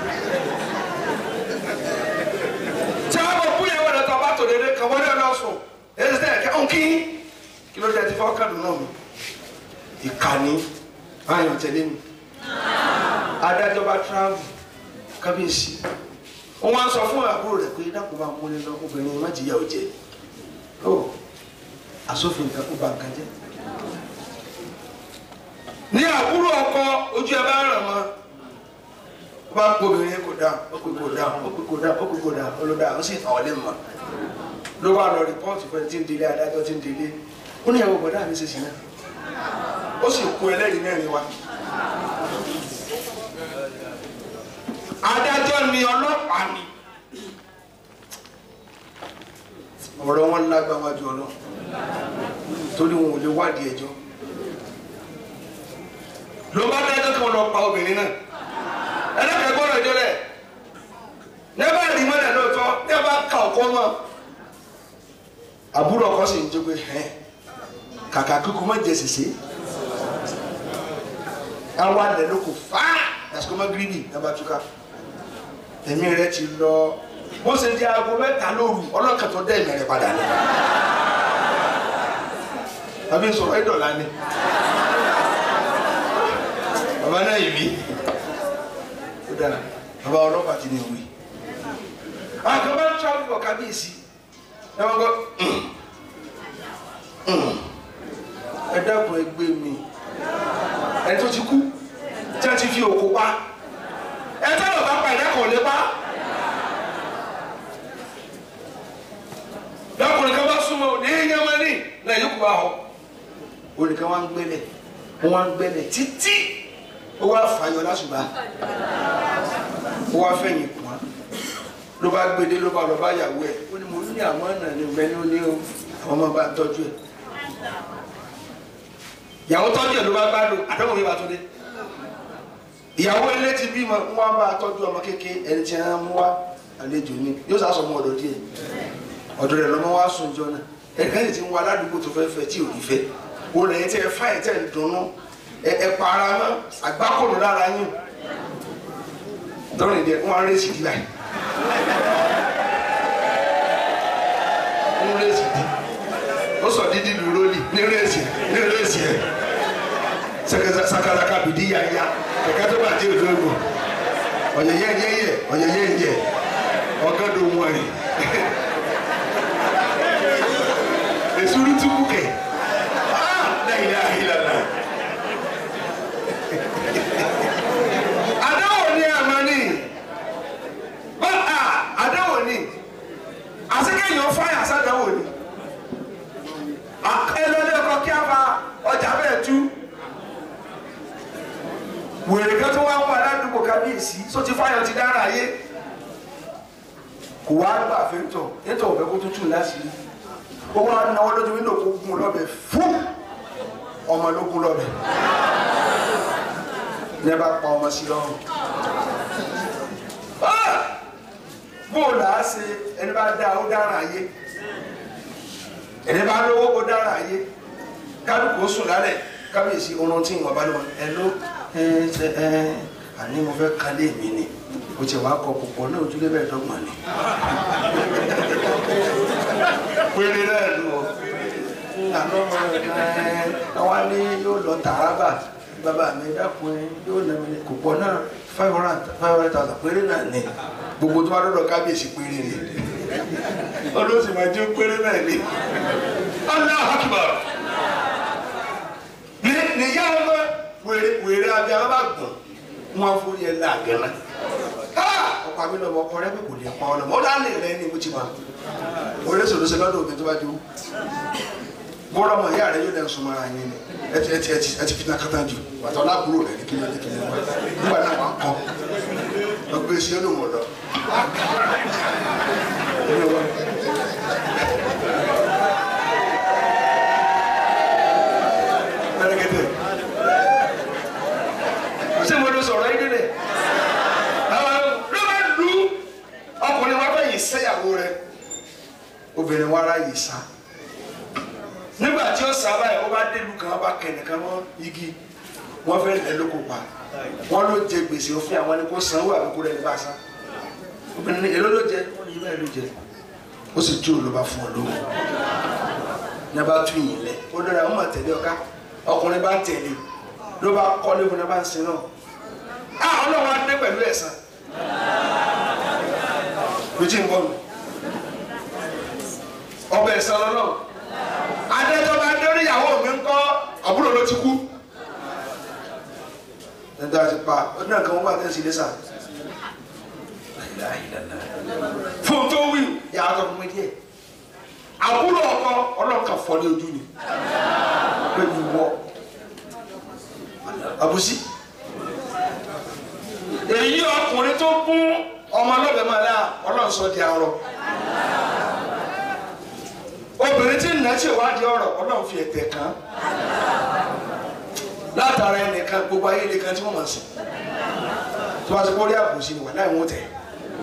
tí wọ́n bọ̀ búyàwó rẹ̀ tó bá tò dédé kan wọ́n lé lọ sùn èyí sẹ́ ẹ̀kẹ́ ọ̀n kí kí ló dé ti fọ́ kàdùn náà mi. ìkànnì ayọ̀ tẹ̀lé mi adájọ́ bá travel kábíyèsí wọ́n wá sọ fún àbúrò rẹ̀ pé dákun bá múlẹ̀ lọ obìnrin má jìyà ò jẹ́ ó asòfin nǹkan kó ba nǹkan jẹ́ ní àbúrò ọkọ ojú ẹ bá ràn mọ́ ó bá kó obìnrin kò dá ó pè kò dá ó pè kò dá ó pè kò dá ó ló dá ó sì tàn ọ́ lé mọ́ ló bá lọ rìpọ́ọ̀tì fún ẹ tí ń délé adájọ́ tí ń délé ó ní ìyàwó bọ̀dá mi ṣe sí náà ó sì kó ẹlẹ́rìí mẹ́rin wá adájọ́ ni ọlọ́pàá ni ọ̀rọ̀ wọn lágbá wájú ọlọ́ torí wọn ò lè wádìí ẹjọ́ ló bá dájọ́ kan lọ pa obìnrin náà ẹlẹ́kẹ̀ẹ́ gbọ́dọ̀ ẹjọ́ rẹ̀ nẹ́bà rí mọ́lẹ̀ lóòótọ́ nẹ́bà ka ọkọ mọ́ àbúrò ọkọ sì ń jó pé hẹ́n kàkà kíkú má jẹ sèse àwa lẹ̀ ló kò fáá lásìkò má gírígì nẹ́bà túká ẹ̀mí rẹ̀ ti lọ bó ṣe di aago mẹ́ta lóru ọlọ́kàn tó dẹ́ ìmẹ̀rẹ̀ padà ní. tàbí sọ̀rọ̀ ẹ̀dọ̀lá ni bàbá náà yìí mí ó dára bàbá ọlọ́pàá ti ní òwe. àkàbà ń travel bọ̀ kábíyèsí ẹ wọ́n gbọ́ ẹ dákun ẹ gbé mi ẹni tó ti kú tí a ti fi òkú pa ẹ tọ́lọ̀ bá pa ẹ̀dá kan ò lè pa. lọkùnrin kan bá súnmọ́ ní yamani náà yóò kó bá họ olùkọ́ wa ń gbẹ́lẹ̀ wọ́n ń gbẹ́lẹ̀ títí ó wá fàyọ lásùbà ó wá fẹ̀yìn kùn án ló bá gbédé ló bá lọ bá yàwó ẹ̀ ó ní mo ní àwọn ọ̀nà ní ìgbẹ́ ní ó ní o àwọn ọmọ bá tọ́jú ẹ̀ ìyàwó tọ́jú ẹ̀ ló bá gbádùn àdéhùn mi bá tó dé ìyàwó ilé ti bímọ ń wá bá tọ́jú ọmọ kékeré ẹni tí wọ́n mú wá àlejò ni yóò sá sọ ọmọ ọ̀dọ̀ díẹ̀ ọ̀dọ̀ rẹ̀ lọ́mọ wá sùn jọ náà ẹ̀ka yìí ti ń wá aládùúgbò tó fẹ́ fẹ́ tí ò ní fẹ́ wọ́n lẹ́yìn tí ẹ fá ẹ̀ tẹ̀ ń dunnú ẹ ẹ para mọ́ àgbákòrò lára yín tọ́rọ̀ ìdí ẹ̀ wọ́n á rẹ́sì dí báyìí ń rẹ́sì dí ó sọ dídí lu rólì ní rẹ́sì ní rẹ́sì ẹ̀ sakalaka bìdí yáyá kẹ̀kẹ́ tó bàjẹ́ òdòdó ọ̀yẹ̀yẹ́ yẹ́yẹ́ ọ̀yẹ̀yẹ́ yẹ́ ọ̀gádùn wọ̀nyí esuru tupu kɛ ah la ilaha illallah adawo ni amani ba a adawo ni aseke yan faya sadawo ni ẹlọlẹ ọkọ kí a fa ọjà bẹ́ẹ̀ tú wèrè kan tó wá ń wà ládùúgbò kábíyèsí só ti fáyọ ti dára ayé kò wá gbà fẹ́ntọ̀ fẹ́ntọ̀ ọ̀fẹ́ kó tútù láṣìírí ó wá náwó lójú wíńdò kó gún lọ́bẹ̀ fún ọmọ ló gún lọ́bẹ̀ ní ẹ bá pa ọmọ sí lọ́rùn bóòlù á ṣe ẹni bá dá ó dára ayé ẹni bá lówó ó dára ayé kálukú ó sùn lálẹ́ kábíyèsí oorun tí ìwọ̀n bá lọ́wọ́ ẹ ló ẹ ṣe ẹ àní mo fẹ́ kálé mi ni o ti wàá kọ púpọ̀ náà ojúlé bẹ́ẹ̀ dọ́gbọ̀n ni. péré náà lò ó àná ọmọ ẹ àwa ní yóò lọ tààràbà bàbá mi dákun ẹ yóò nà mí kò pọ̀ náà five hundred five hundred thousand péré náà ni gbogbo tó bá dọ́dọ̀ kábíyèsí péré ni ọlọ́sì máa jẹ́ péré náà ni. Allahu Akbar ní níyà ọmọ wèrè wèrè abẹ́ àwọn bá gbọ̀n wọn fún yẹn láàgẹ́nà ọkọ àmì lọ́wọ́ ọkọ rẹ pé kò lè pa ọ lọ́mọ ó dá lè rẹ ní ìmúti wa orí sòrò sí lọ́dọ̀ òbí tó bá dúró bọ́dọ̀ ọmọ ìyá rẹ yóò dẹ̀ sùn mọ́ra yín ni ẹ ti ẹ ti ẹ ti ẹ ti fi náà kátà jù wàtí ọlábùrò rẹ ní kílẹ̀ ní kílẹ̀ wá nígbà náà wà á kọ́ ọgbẹ́ sí olóhùn ọ̀dọ́ pẹrẹgẹdẹ ṣé mo lọ sọ̀rọ̀ yín délẹ̀ ló bá lu ọkùnrin wa fẹ́ yìí sẹ́yàwó rẹ obìnrin wa ara yìí sá nígbà tí ó sábà yìí ó bá délu kan ó bá kẹnìkan mọ́ igi wọ́n fẹ́ lẹ́ lóko pa wọ́n ló jẹ gbèsè òfin àwọn ẹni kó sanwó àbíkú rẹ̀ ní bá sá obìnrin ní èló ló jẹ wọ́n ní bẹ́ẹ̀ ló jẹ ó sì jó ló bá fún ọ lówó ní a bá tún yìí lẹ ó dára ó mà tẹ̀lé ọ̀ká ọkùnrin bá ń tẹ̀lé ló bá kọ́lé fún ẹ bá ń sin náà a ọlọ́run á dé pẹ̀lú ẹ̀san lójú ń bọ̀ nù ọbẹ̀ ẹ̀san lọ́nà adẹ́tọ́ bá dórí ìyàwó mi ń kọ́ àbúrò ló ti kú nígbà tí pa ọdún náà kan wọ́n bá tẹ̀sí lẹ́sà fún tó wí yàrá tó fún mi díẹ̀ àbúrò ọkọ ọlọ́run kan fọ́ ní ojú ni pẹ̀lú wọ́ àbùsí èyí ọkùnrin tó kún ọmọ ọlọ́bẹ̀ máa dá ọlọ́run sọ di arọ obìnrin tí nà tí ìwádìí ọ̀rọ̀ ọlọ́run fi ẹ̀tẹ̀ kàn látara ẹnìkan gbogbo ayé nìkan tí wọ́n máa sìn tó bá ti kọ́ rí àbùsí ni wà láì wọ́n tẹ̀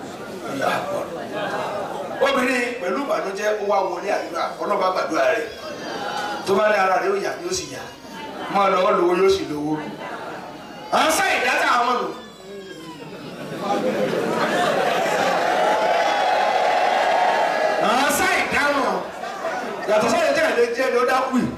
obìnrin pẹ̀lú ìbànújẹ́ ó wá wọlé àdúrà ọlọ́ba gbàdúrà rẹ̀ tó bá ní ara rẹ̀ ó yà yóò sì yà máa lọ́wọ́ lówó yóò sì lówó à ń sá ìdáta àwọn nù. à ń sá ìdáhùn yàtọ̀ sọ́yìn tí àlejò jẹ́ ni ó dákú yìí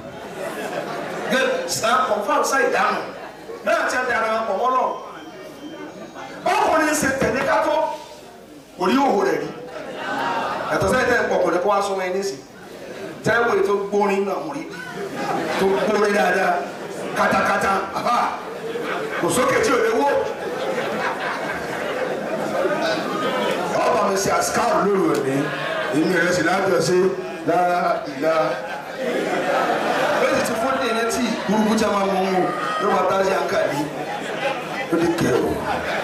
kọ̀ǹfàm sá ìdáhùn náà ti dára pọ̀ mọ́lọ́ ọkùnrin ṣe tẹ̀lé kátó kò rí òwò rẹ̀ rí yàtọ̀ sẹ́yìn tẹ́ pọ̀ kọ̀dẹ́ kó wá sún ẹni sí tẹ́wọ̀ tó gbórin náà mú rí tó gbórin dáadáa katakata àbá kò sókè tí ò lè wó. ọba mi ṣe àṣkáàrù lóru òní èmi rẹ̀ sì lájọ sí lára ìlà lórí ti fún ní ẹni tí burúkú tí a máa mú un ló máa tá sí àǹkàlí ó lè kẹ́ o.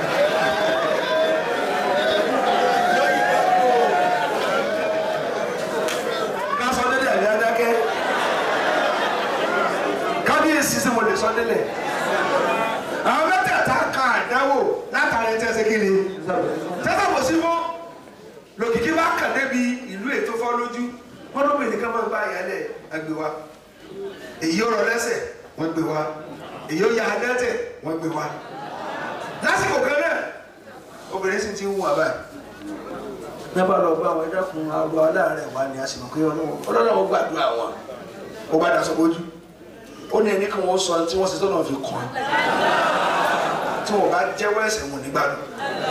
kábíyèsí sí mo lè sọ délẹ̀ àwọn mẹ́tẹ̀ẹ̀ta kan àdáwò látàrí ẹ̀tẹ́ ṣe kíni tẹ́tà kò sí fún lòkìkí bá kàn débi ìlú ètò fọ́ lójú wọ́n ló pè ní ká máa gba ìyálẹ̀ àgbè wa èyí ó rọ lẹ́sẹ̀ wọ́n gbé wa èyí ó ya adẹ́tẹ̀ wọ́n gbé wa lásìkò kan náà obìnrin sì ti ń wù wá báyìí nígbà lọ bá àwọn ẹ̀dá kun àrùn aláàárẹ̀ wa ni a sì mọ̀ pé ọlọ́run ó gbàdúrà wọn ó bá daṣọ bójú ó ní ẹni kan wọ́n sọ tí wọ́n ṣe tọ́nà fi kàn án tí wọ́n bá jẹ́wọ́ ẹ̀ṣẹ̀ wọn nígbàdùn.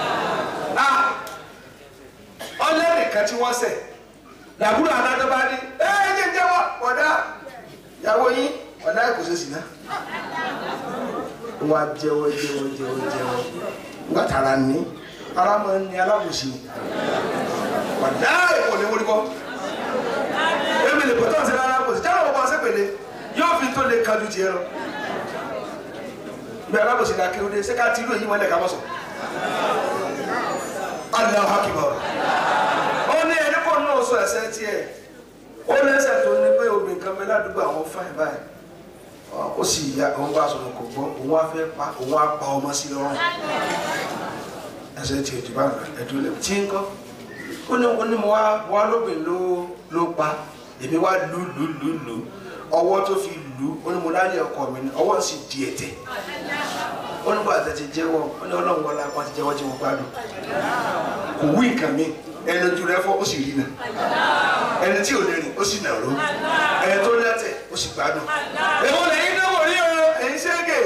ọlẹ́nìkan tí wọ́n ṣẹ̀ làbúrò adájọ́ bá ní ẹ ẹ jẹ́ jẹ́wọ́ ọ̀dà ìyàwó yín ọ̀dà kò ṣe sì ná. wọ́n á jẹ́wọ́ jẹ́wọ́ jẹ́wọ́ jẹ́wọ́ nígbà tára ní ara máa ń ní alábòsí ọ̀dà èkó ni wọ́n rí bọ́ èmi lè pẹ̀tọ́ sí alábòsí jáwọ́ bọ́ ọ̀sẹ̀ pẹ̀lẹ́ yóò fi tó lè kájú tiẹ̀ lọ bẹ́ẹ̀ alábòsí la kí o dé ṣé ká ti ìlú èyí wọn lẹ ká mọ sọ Allahu Akbar sọ ẹsẹ̀ tiẹ̀ ó lẹ́sẹ̀ tó ní pé obìnrin kan bẹ ládùúgbò àwọn fáìn báyìí ó sì ya òun bá sọ̀rọ̀ kò gbọ́ òun á fẹ́ pa òun á pa ọmọ sí lọ́rùn ẹsẹ̀ tiẹ̀ jù bá ẹ̀dùn lẹ̀ tí ń kọ́ ó ní ó ní mo wá wá lóbìnrin ló ló pa èmi wá lù lù lù lù ọwọ́ tó fi lù ó ní mo lálẹ́ ọkọ mi ní ọwọ́ sì di ẹ̀tẹ̀ ó ní bàtà ti jẹ́wọ́ ó ní ọlọ́run wọlé apá ti jẹ́wọ́ tí mo gbádùn kò wí nǹkan mi ẹni ojú rẹ fọ́ ó sì rí nà ẹni tí ò lè rìn ó sì nàró ẹni tó lẹ́tẹ̀ ó sì gbádùn èwo lẹ́yìn náà wò rí o ẹ̀yin ṣẹ́gẹ̀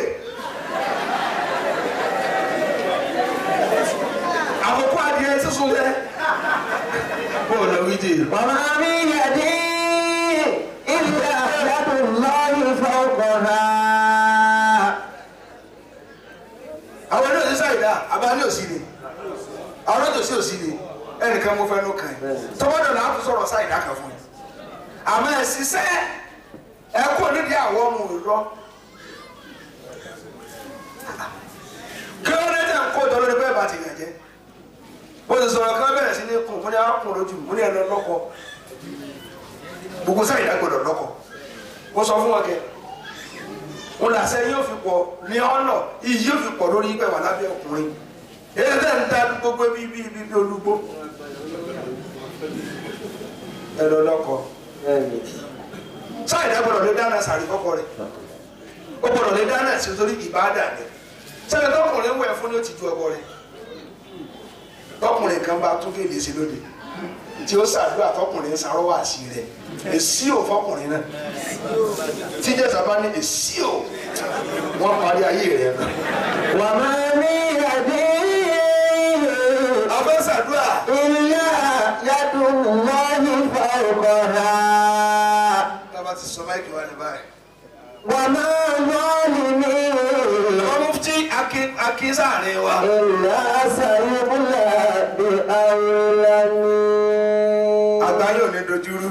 àkókò adìẹ sísun lẹ bó o lọ wí dé وما من يد إلا يد الله فوقها àwọn ẹni òsì sáyidá abáni òsì ni àwọn ẹni òsì òsì ni ẹnìkan mo fẹ́ ló kàn yín tọ́wọ́dọ̀ náà tún sọ̀rọ̀ sáyidá kan fún yín àmọ́ ẹ̀ ṣiṣẹ́ ẹ kú nídìí àwọn ọmọ òrùlọ kí ló dé tẹ̀ ń kó jọ lórí bẹ́ẹ̀ bá ti yàn jẹ́ bó ti sọ̀rọ̀ kí wọ́n bẹ̀rẹ̀ sí ní kùn fún ní àkùn lójú mo ní ẹ lọ lọ́kọ gbogbo sáyidá gbọdọ̀ lọ́kọ mo sọ fún wọn kẹ́ wọn làṣẹ yóò fi pọ̀ ní ọ̀nà iyì yóò fi pọ̀ lórí pẹ̀ wà lábẹ́ ọkùnrin èyí tẹ̀ ń ta gbogbo bí bí bí bí olúgbó ẹ lọ lọ́kọ sáyidá gbọdọ̀ lé dáná sàrí kọ́kọ rẹ̀ ó gbọdọ̀ lé dáná sí torí ìbáàdà rẹ̀ sẹ́yìn tọkùnrin wẹ̀ fún ní ó ti ju ọkọ rẹ̀ tọkùnrin kan bá tún kéde sí lóde tí ó ṣàdúrà tọkùnrin sarọ́wọ́ àṣì rẹ̀ èsì ò fọkùnrin náà tí jẹ́ sábà ní èsì ò wọ́n parí ayé rẹ̀ náà. وما من يد abẹ́ ṣàdúrà إلا يد الله فوقها tábà ti sọ máìkì wá ní báyìí. وما ظالمين wọ́n mú tí akin sáàrin wa. إلا سيبلى بأولم àgbáyé ò ní dojúrú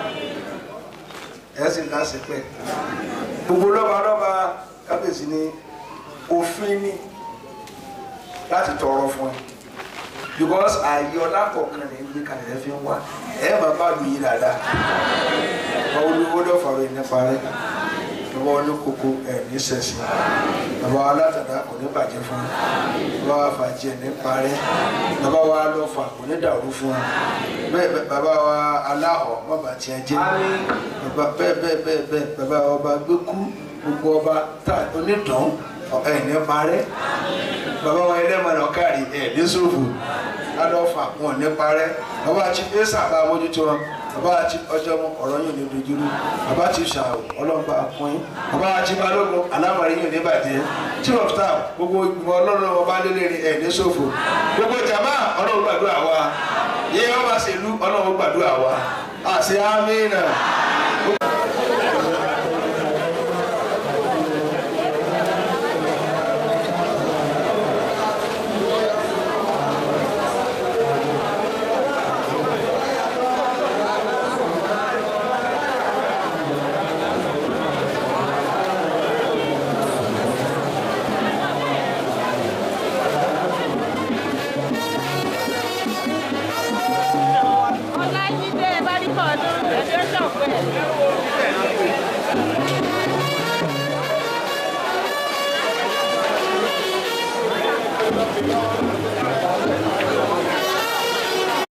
ẹ sì láṣẹ pẹ gbogbo lọ́ba lọ́ba kábíyèsí ni òfin ni láti tọrọ fún ẹ because ààyè ọlá kọ̀ọ̀kan ní ibi kan ẹ fi ń wá ẹ máa bá lu yín dáadáa bàbá olówó dọ̀fọ̀rọ̀ yìí nípa rẹ bàbá olókoko ẹ ní sẹ̀sì bàbá alátàdá kò ní bàjẹ́ fún ẹ bàbá wa fàjẹ́ nípa rẹ bàbá wa lọ́fà kò ní dàrú fún ẹ bẹ́ẹ̀ bẹ́ẹ̀ bàbá wa aláhọ̀ má bàa tiẹ̀ jẹ́ bàbá bẹ́ẹ̀ bẹ́ẹ̀ bẹ́ẹ̀ bẹ́ẹ̀ bàbá ọba gbẹ́kú gbogbo ọba tá onídàn ẹ̀ ní parẹ́ bàbá wa ẹlẹ́mọ̀nà káàrí ẹ̀ ní sófò adọ́fà wọn ní parẹ́ bàbá àti ẹ̀sà bá mójútó wọn bàbá àti ọjọ́ mu ọ̀rọ̀ yóò ní dojúrú bàbá àti ṣàwò ọlọ́mọba àpọ́yìn bàbá àti balógun alámọ̀rin yóò ní bàjẹ́ chief of staff gbogbo ìgbìmọ̀ ọlọ́run ọba lélẹ́rìí ẹ̀ ní sófò gbogbo jàmá ọlọ́run gbàdúrà wa yé ọba ṣèlú ọlọ́run gbàdúrà wa àṣẹ amínà. Ọlájídé Báríkọ̀ ọdún graduation pẹ̀. Ẹ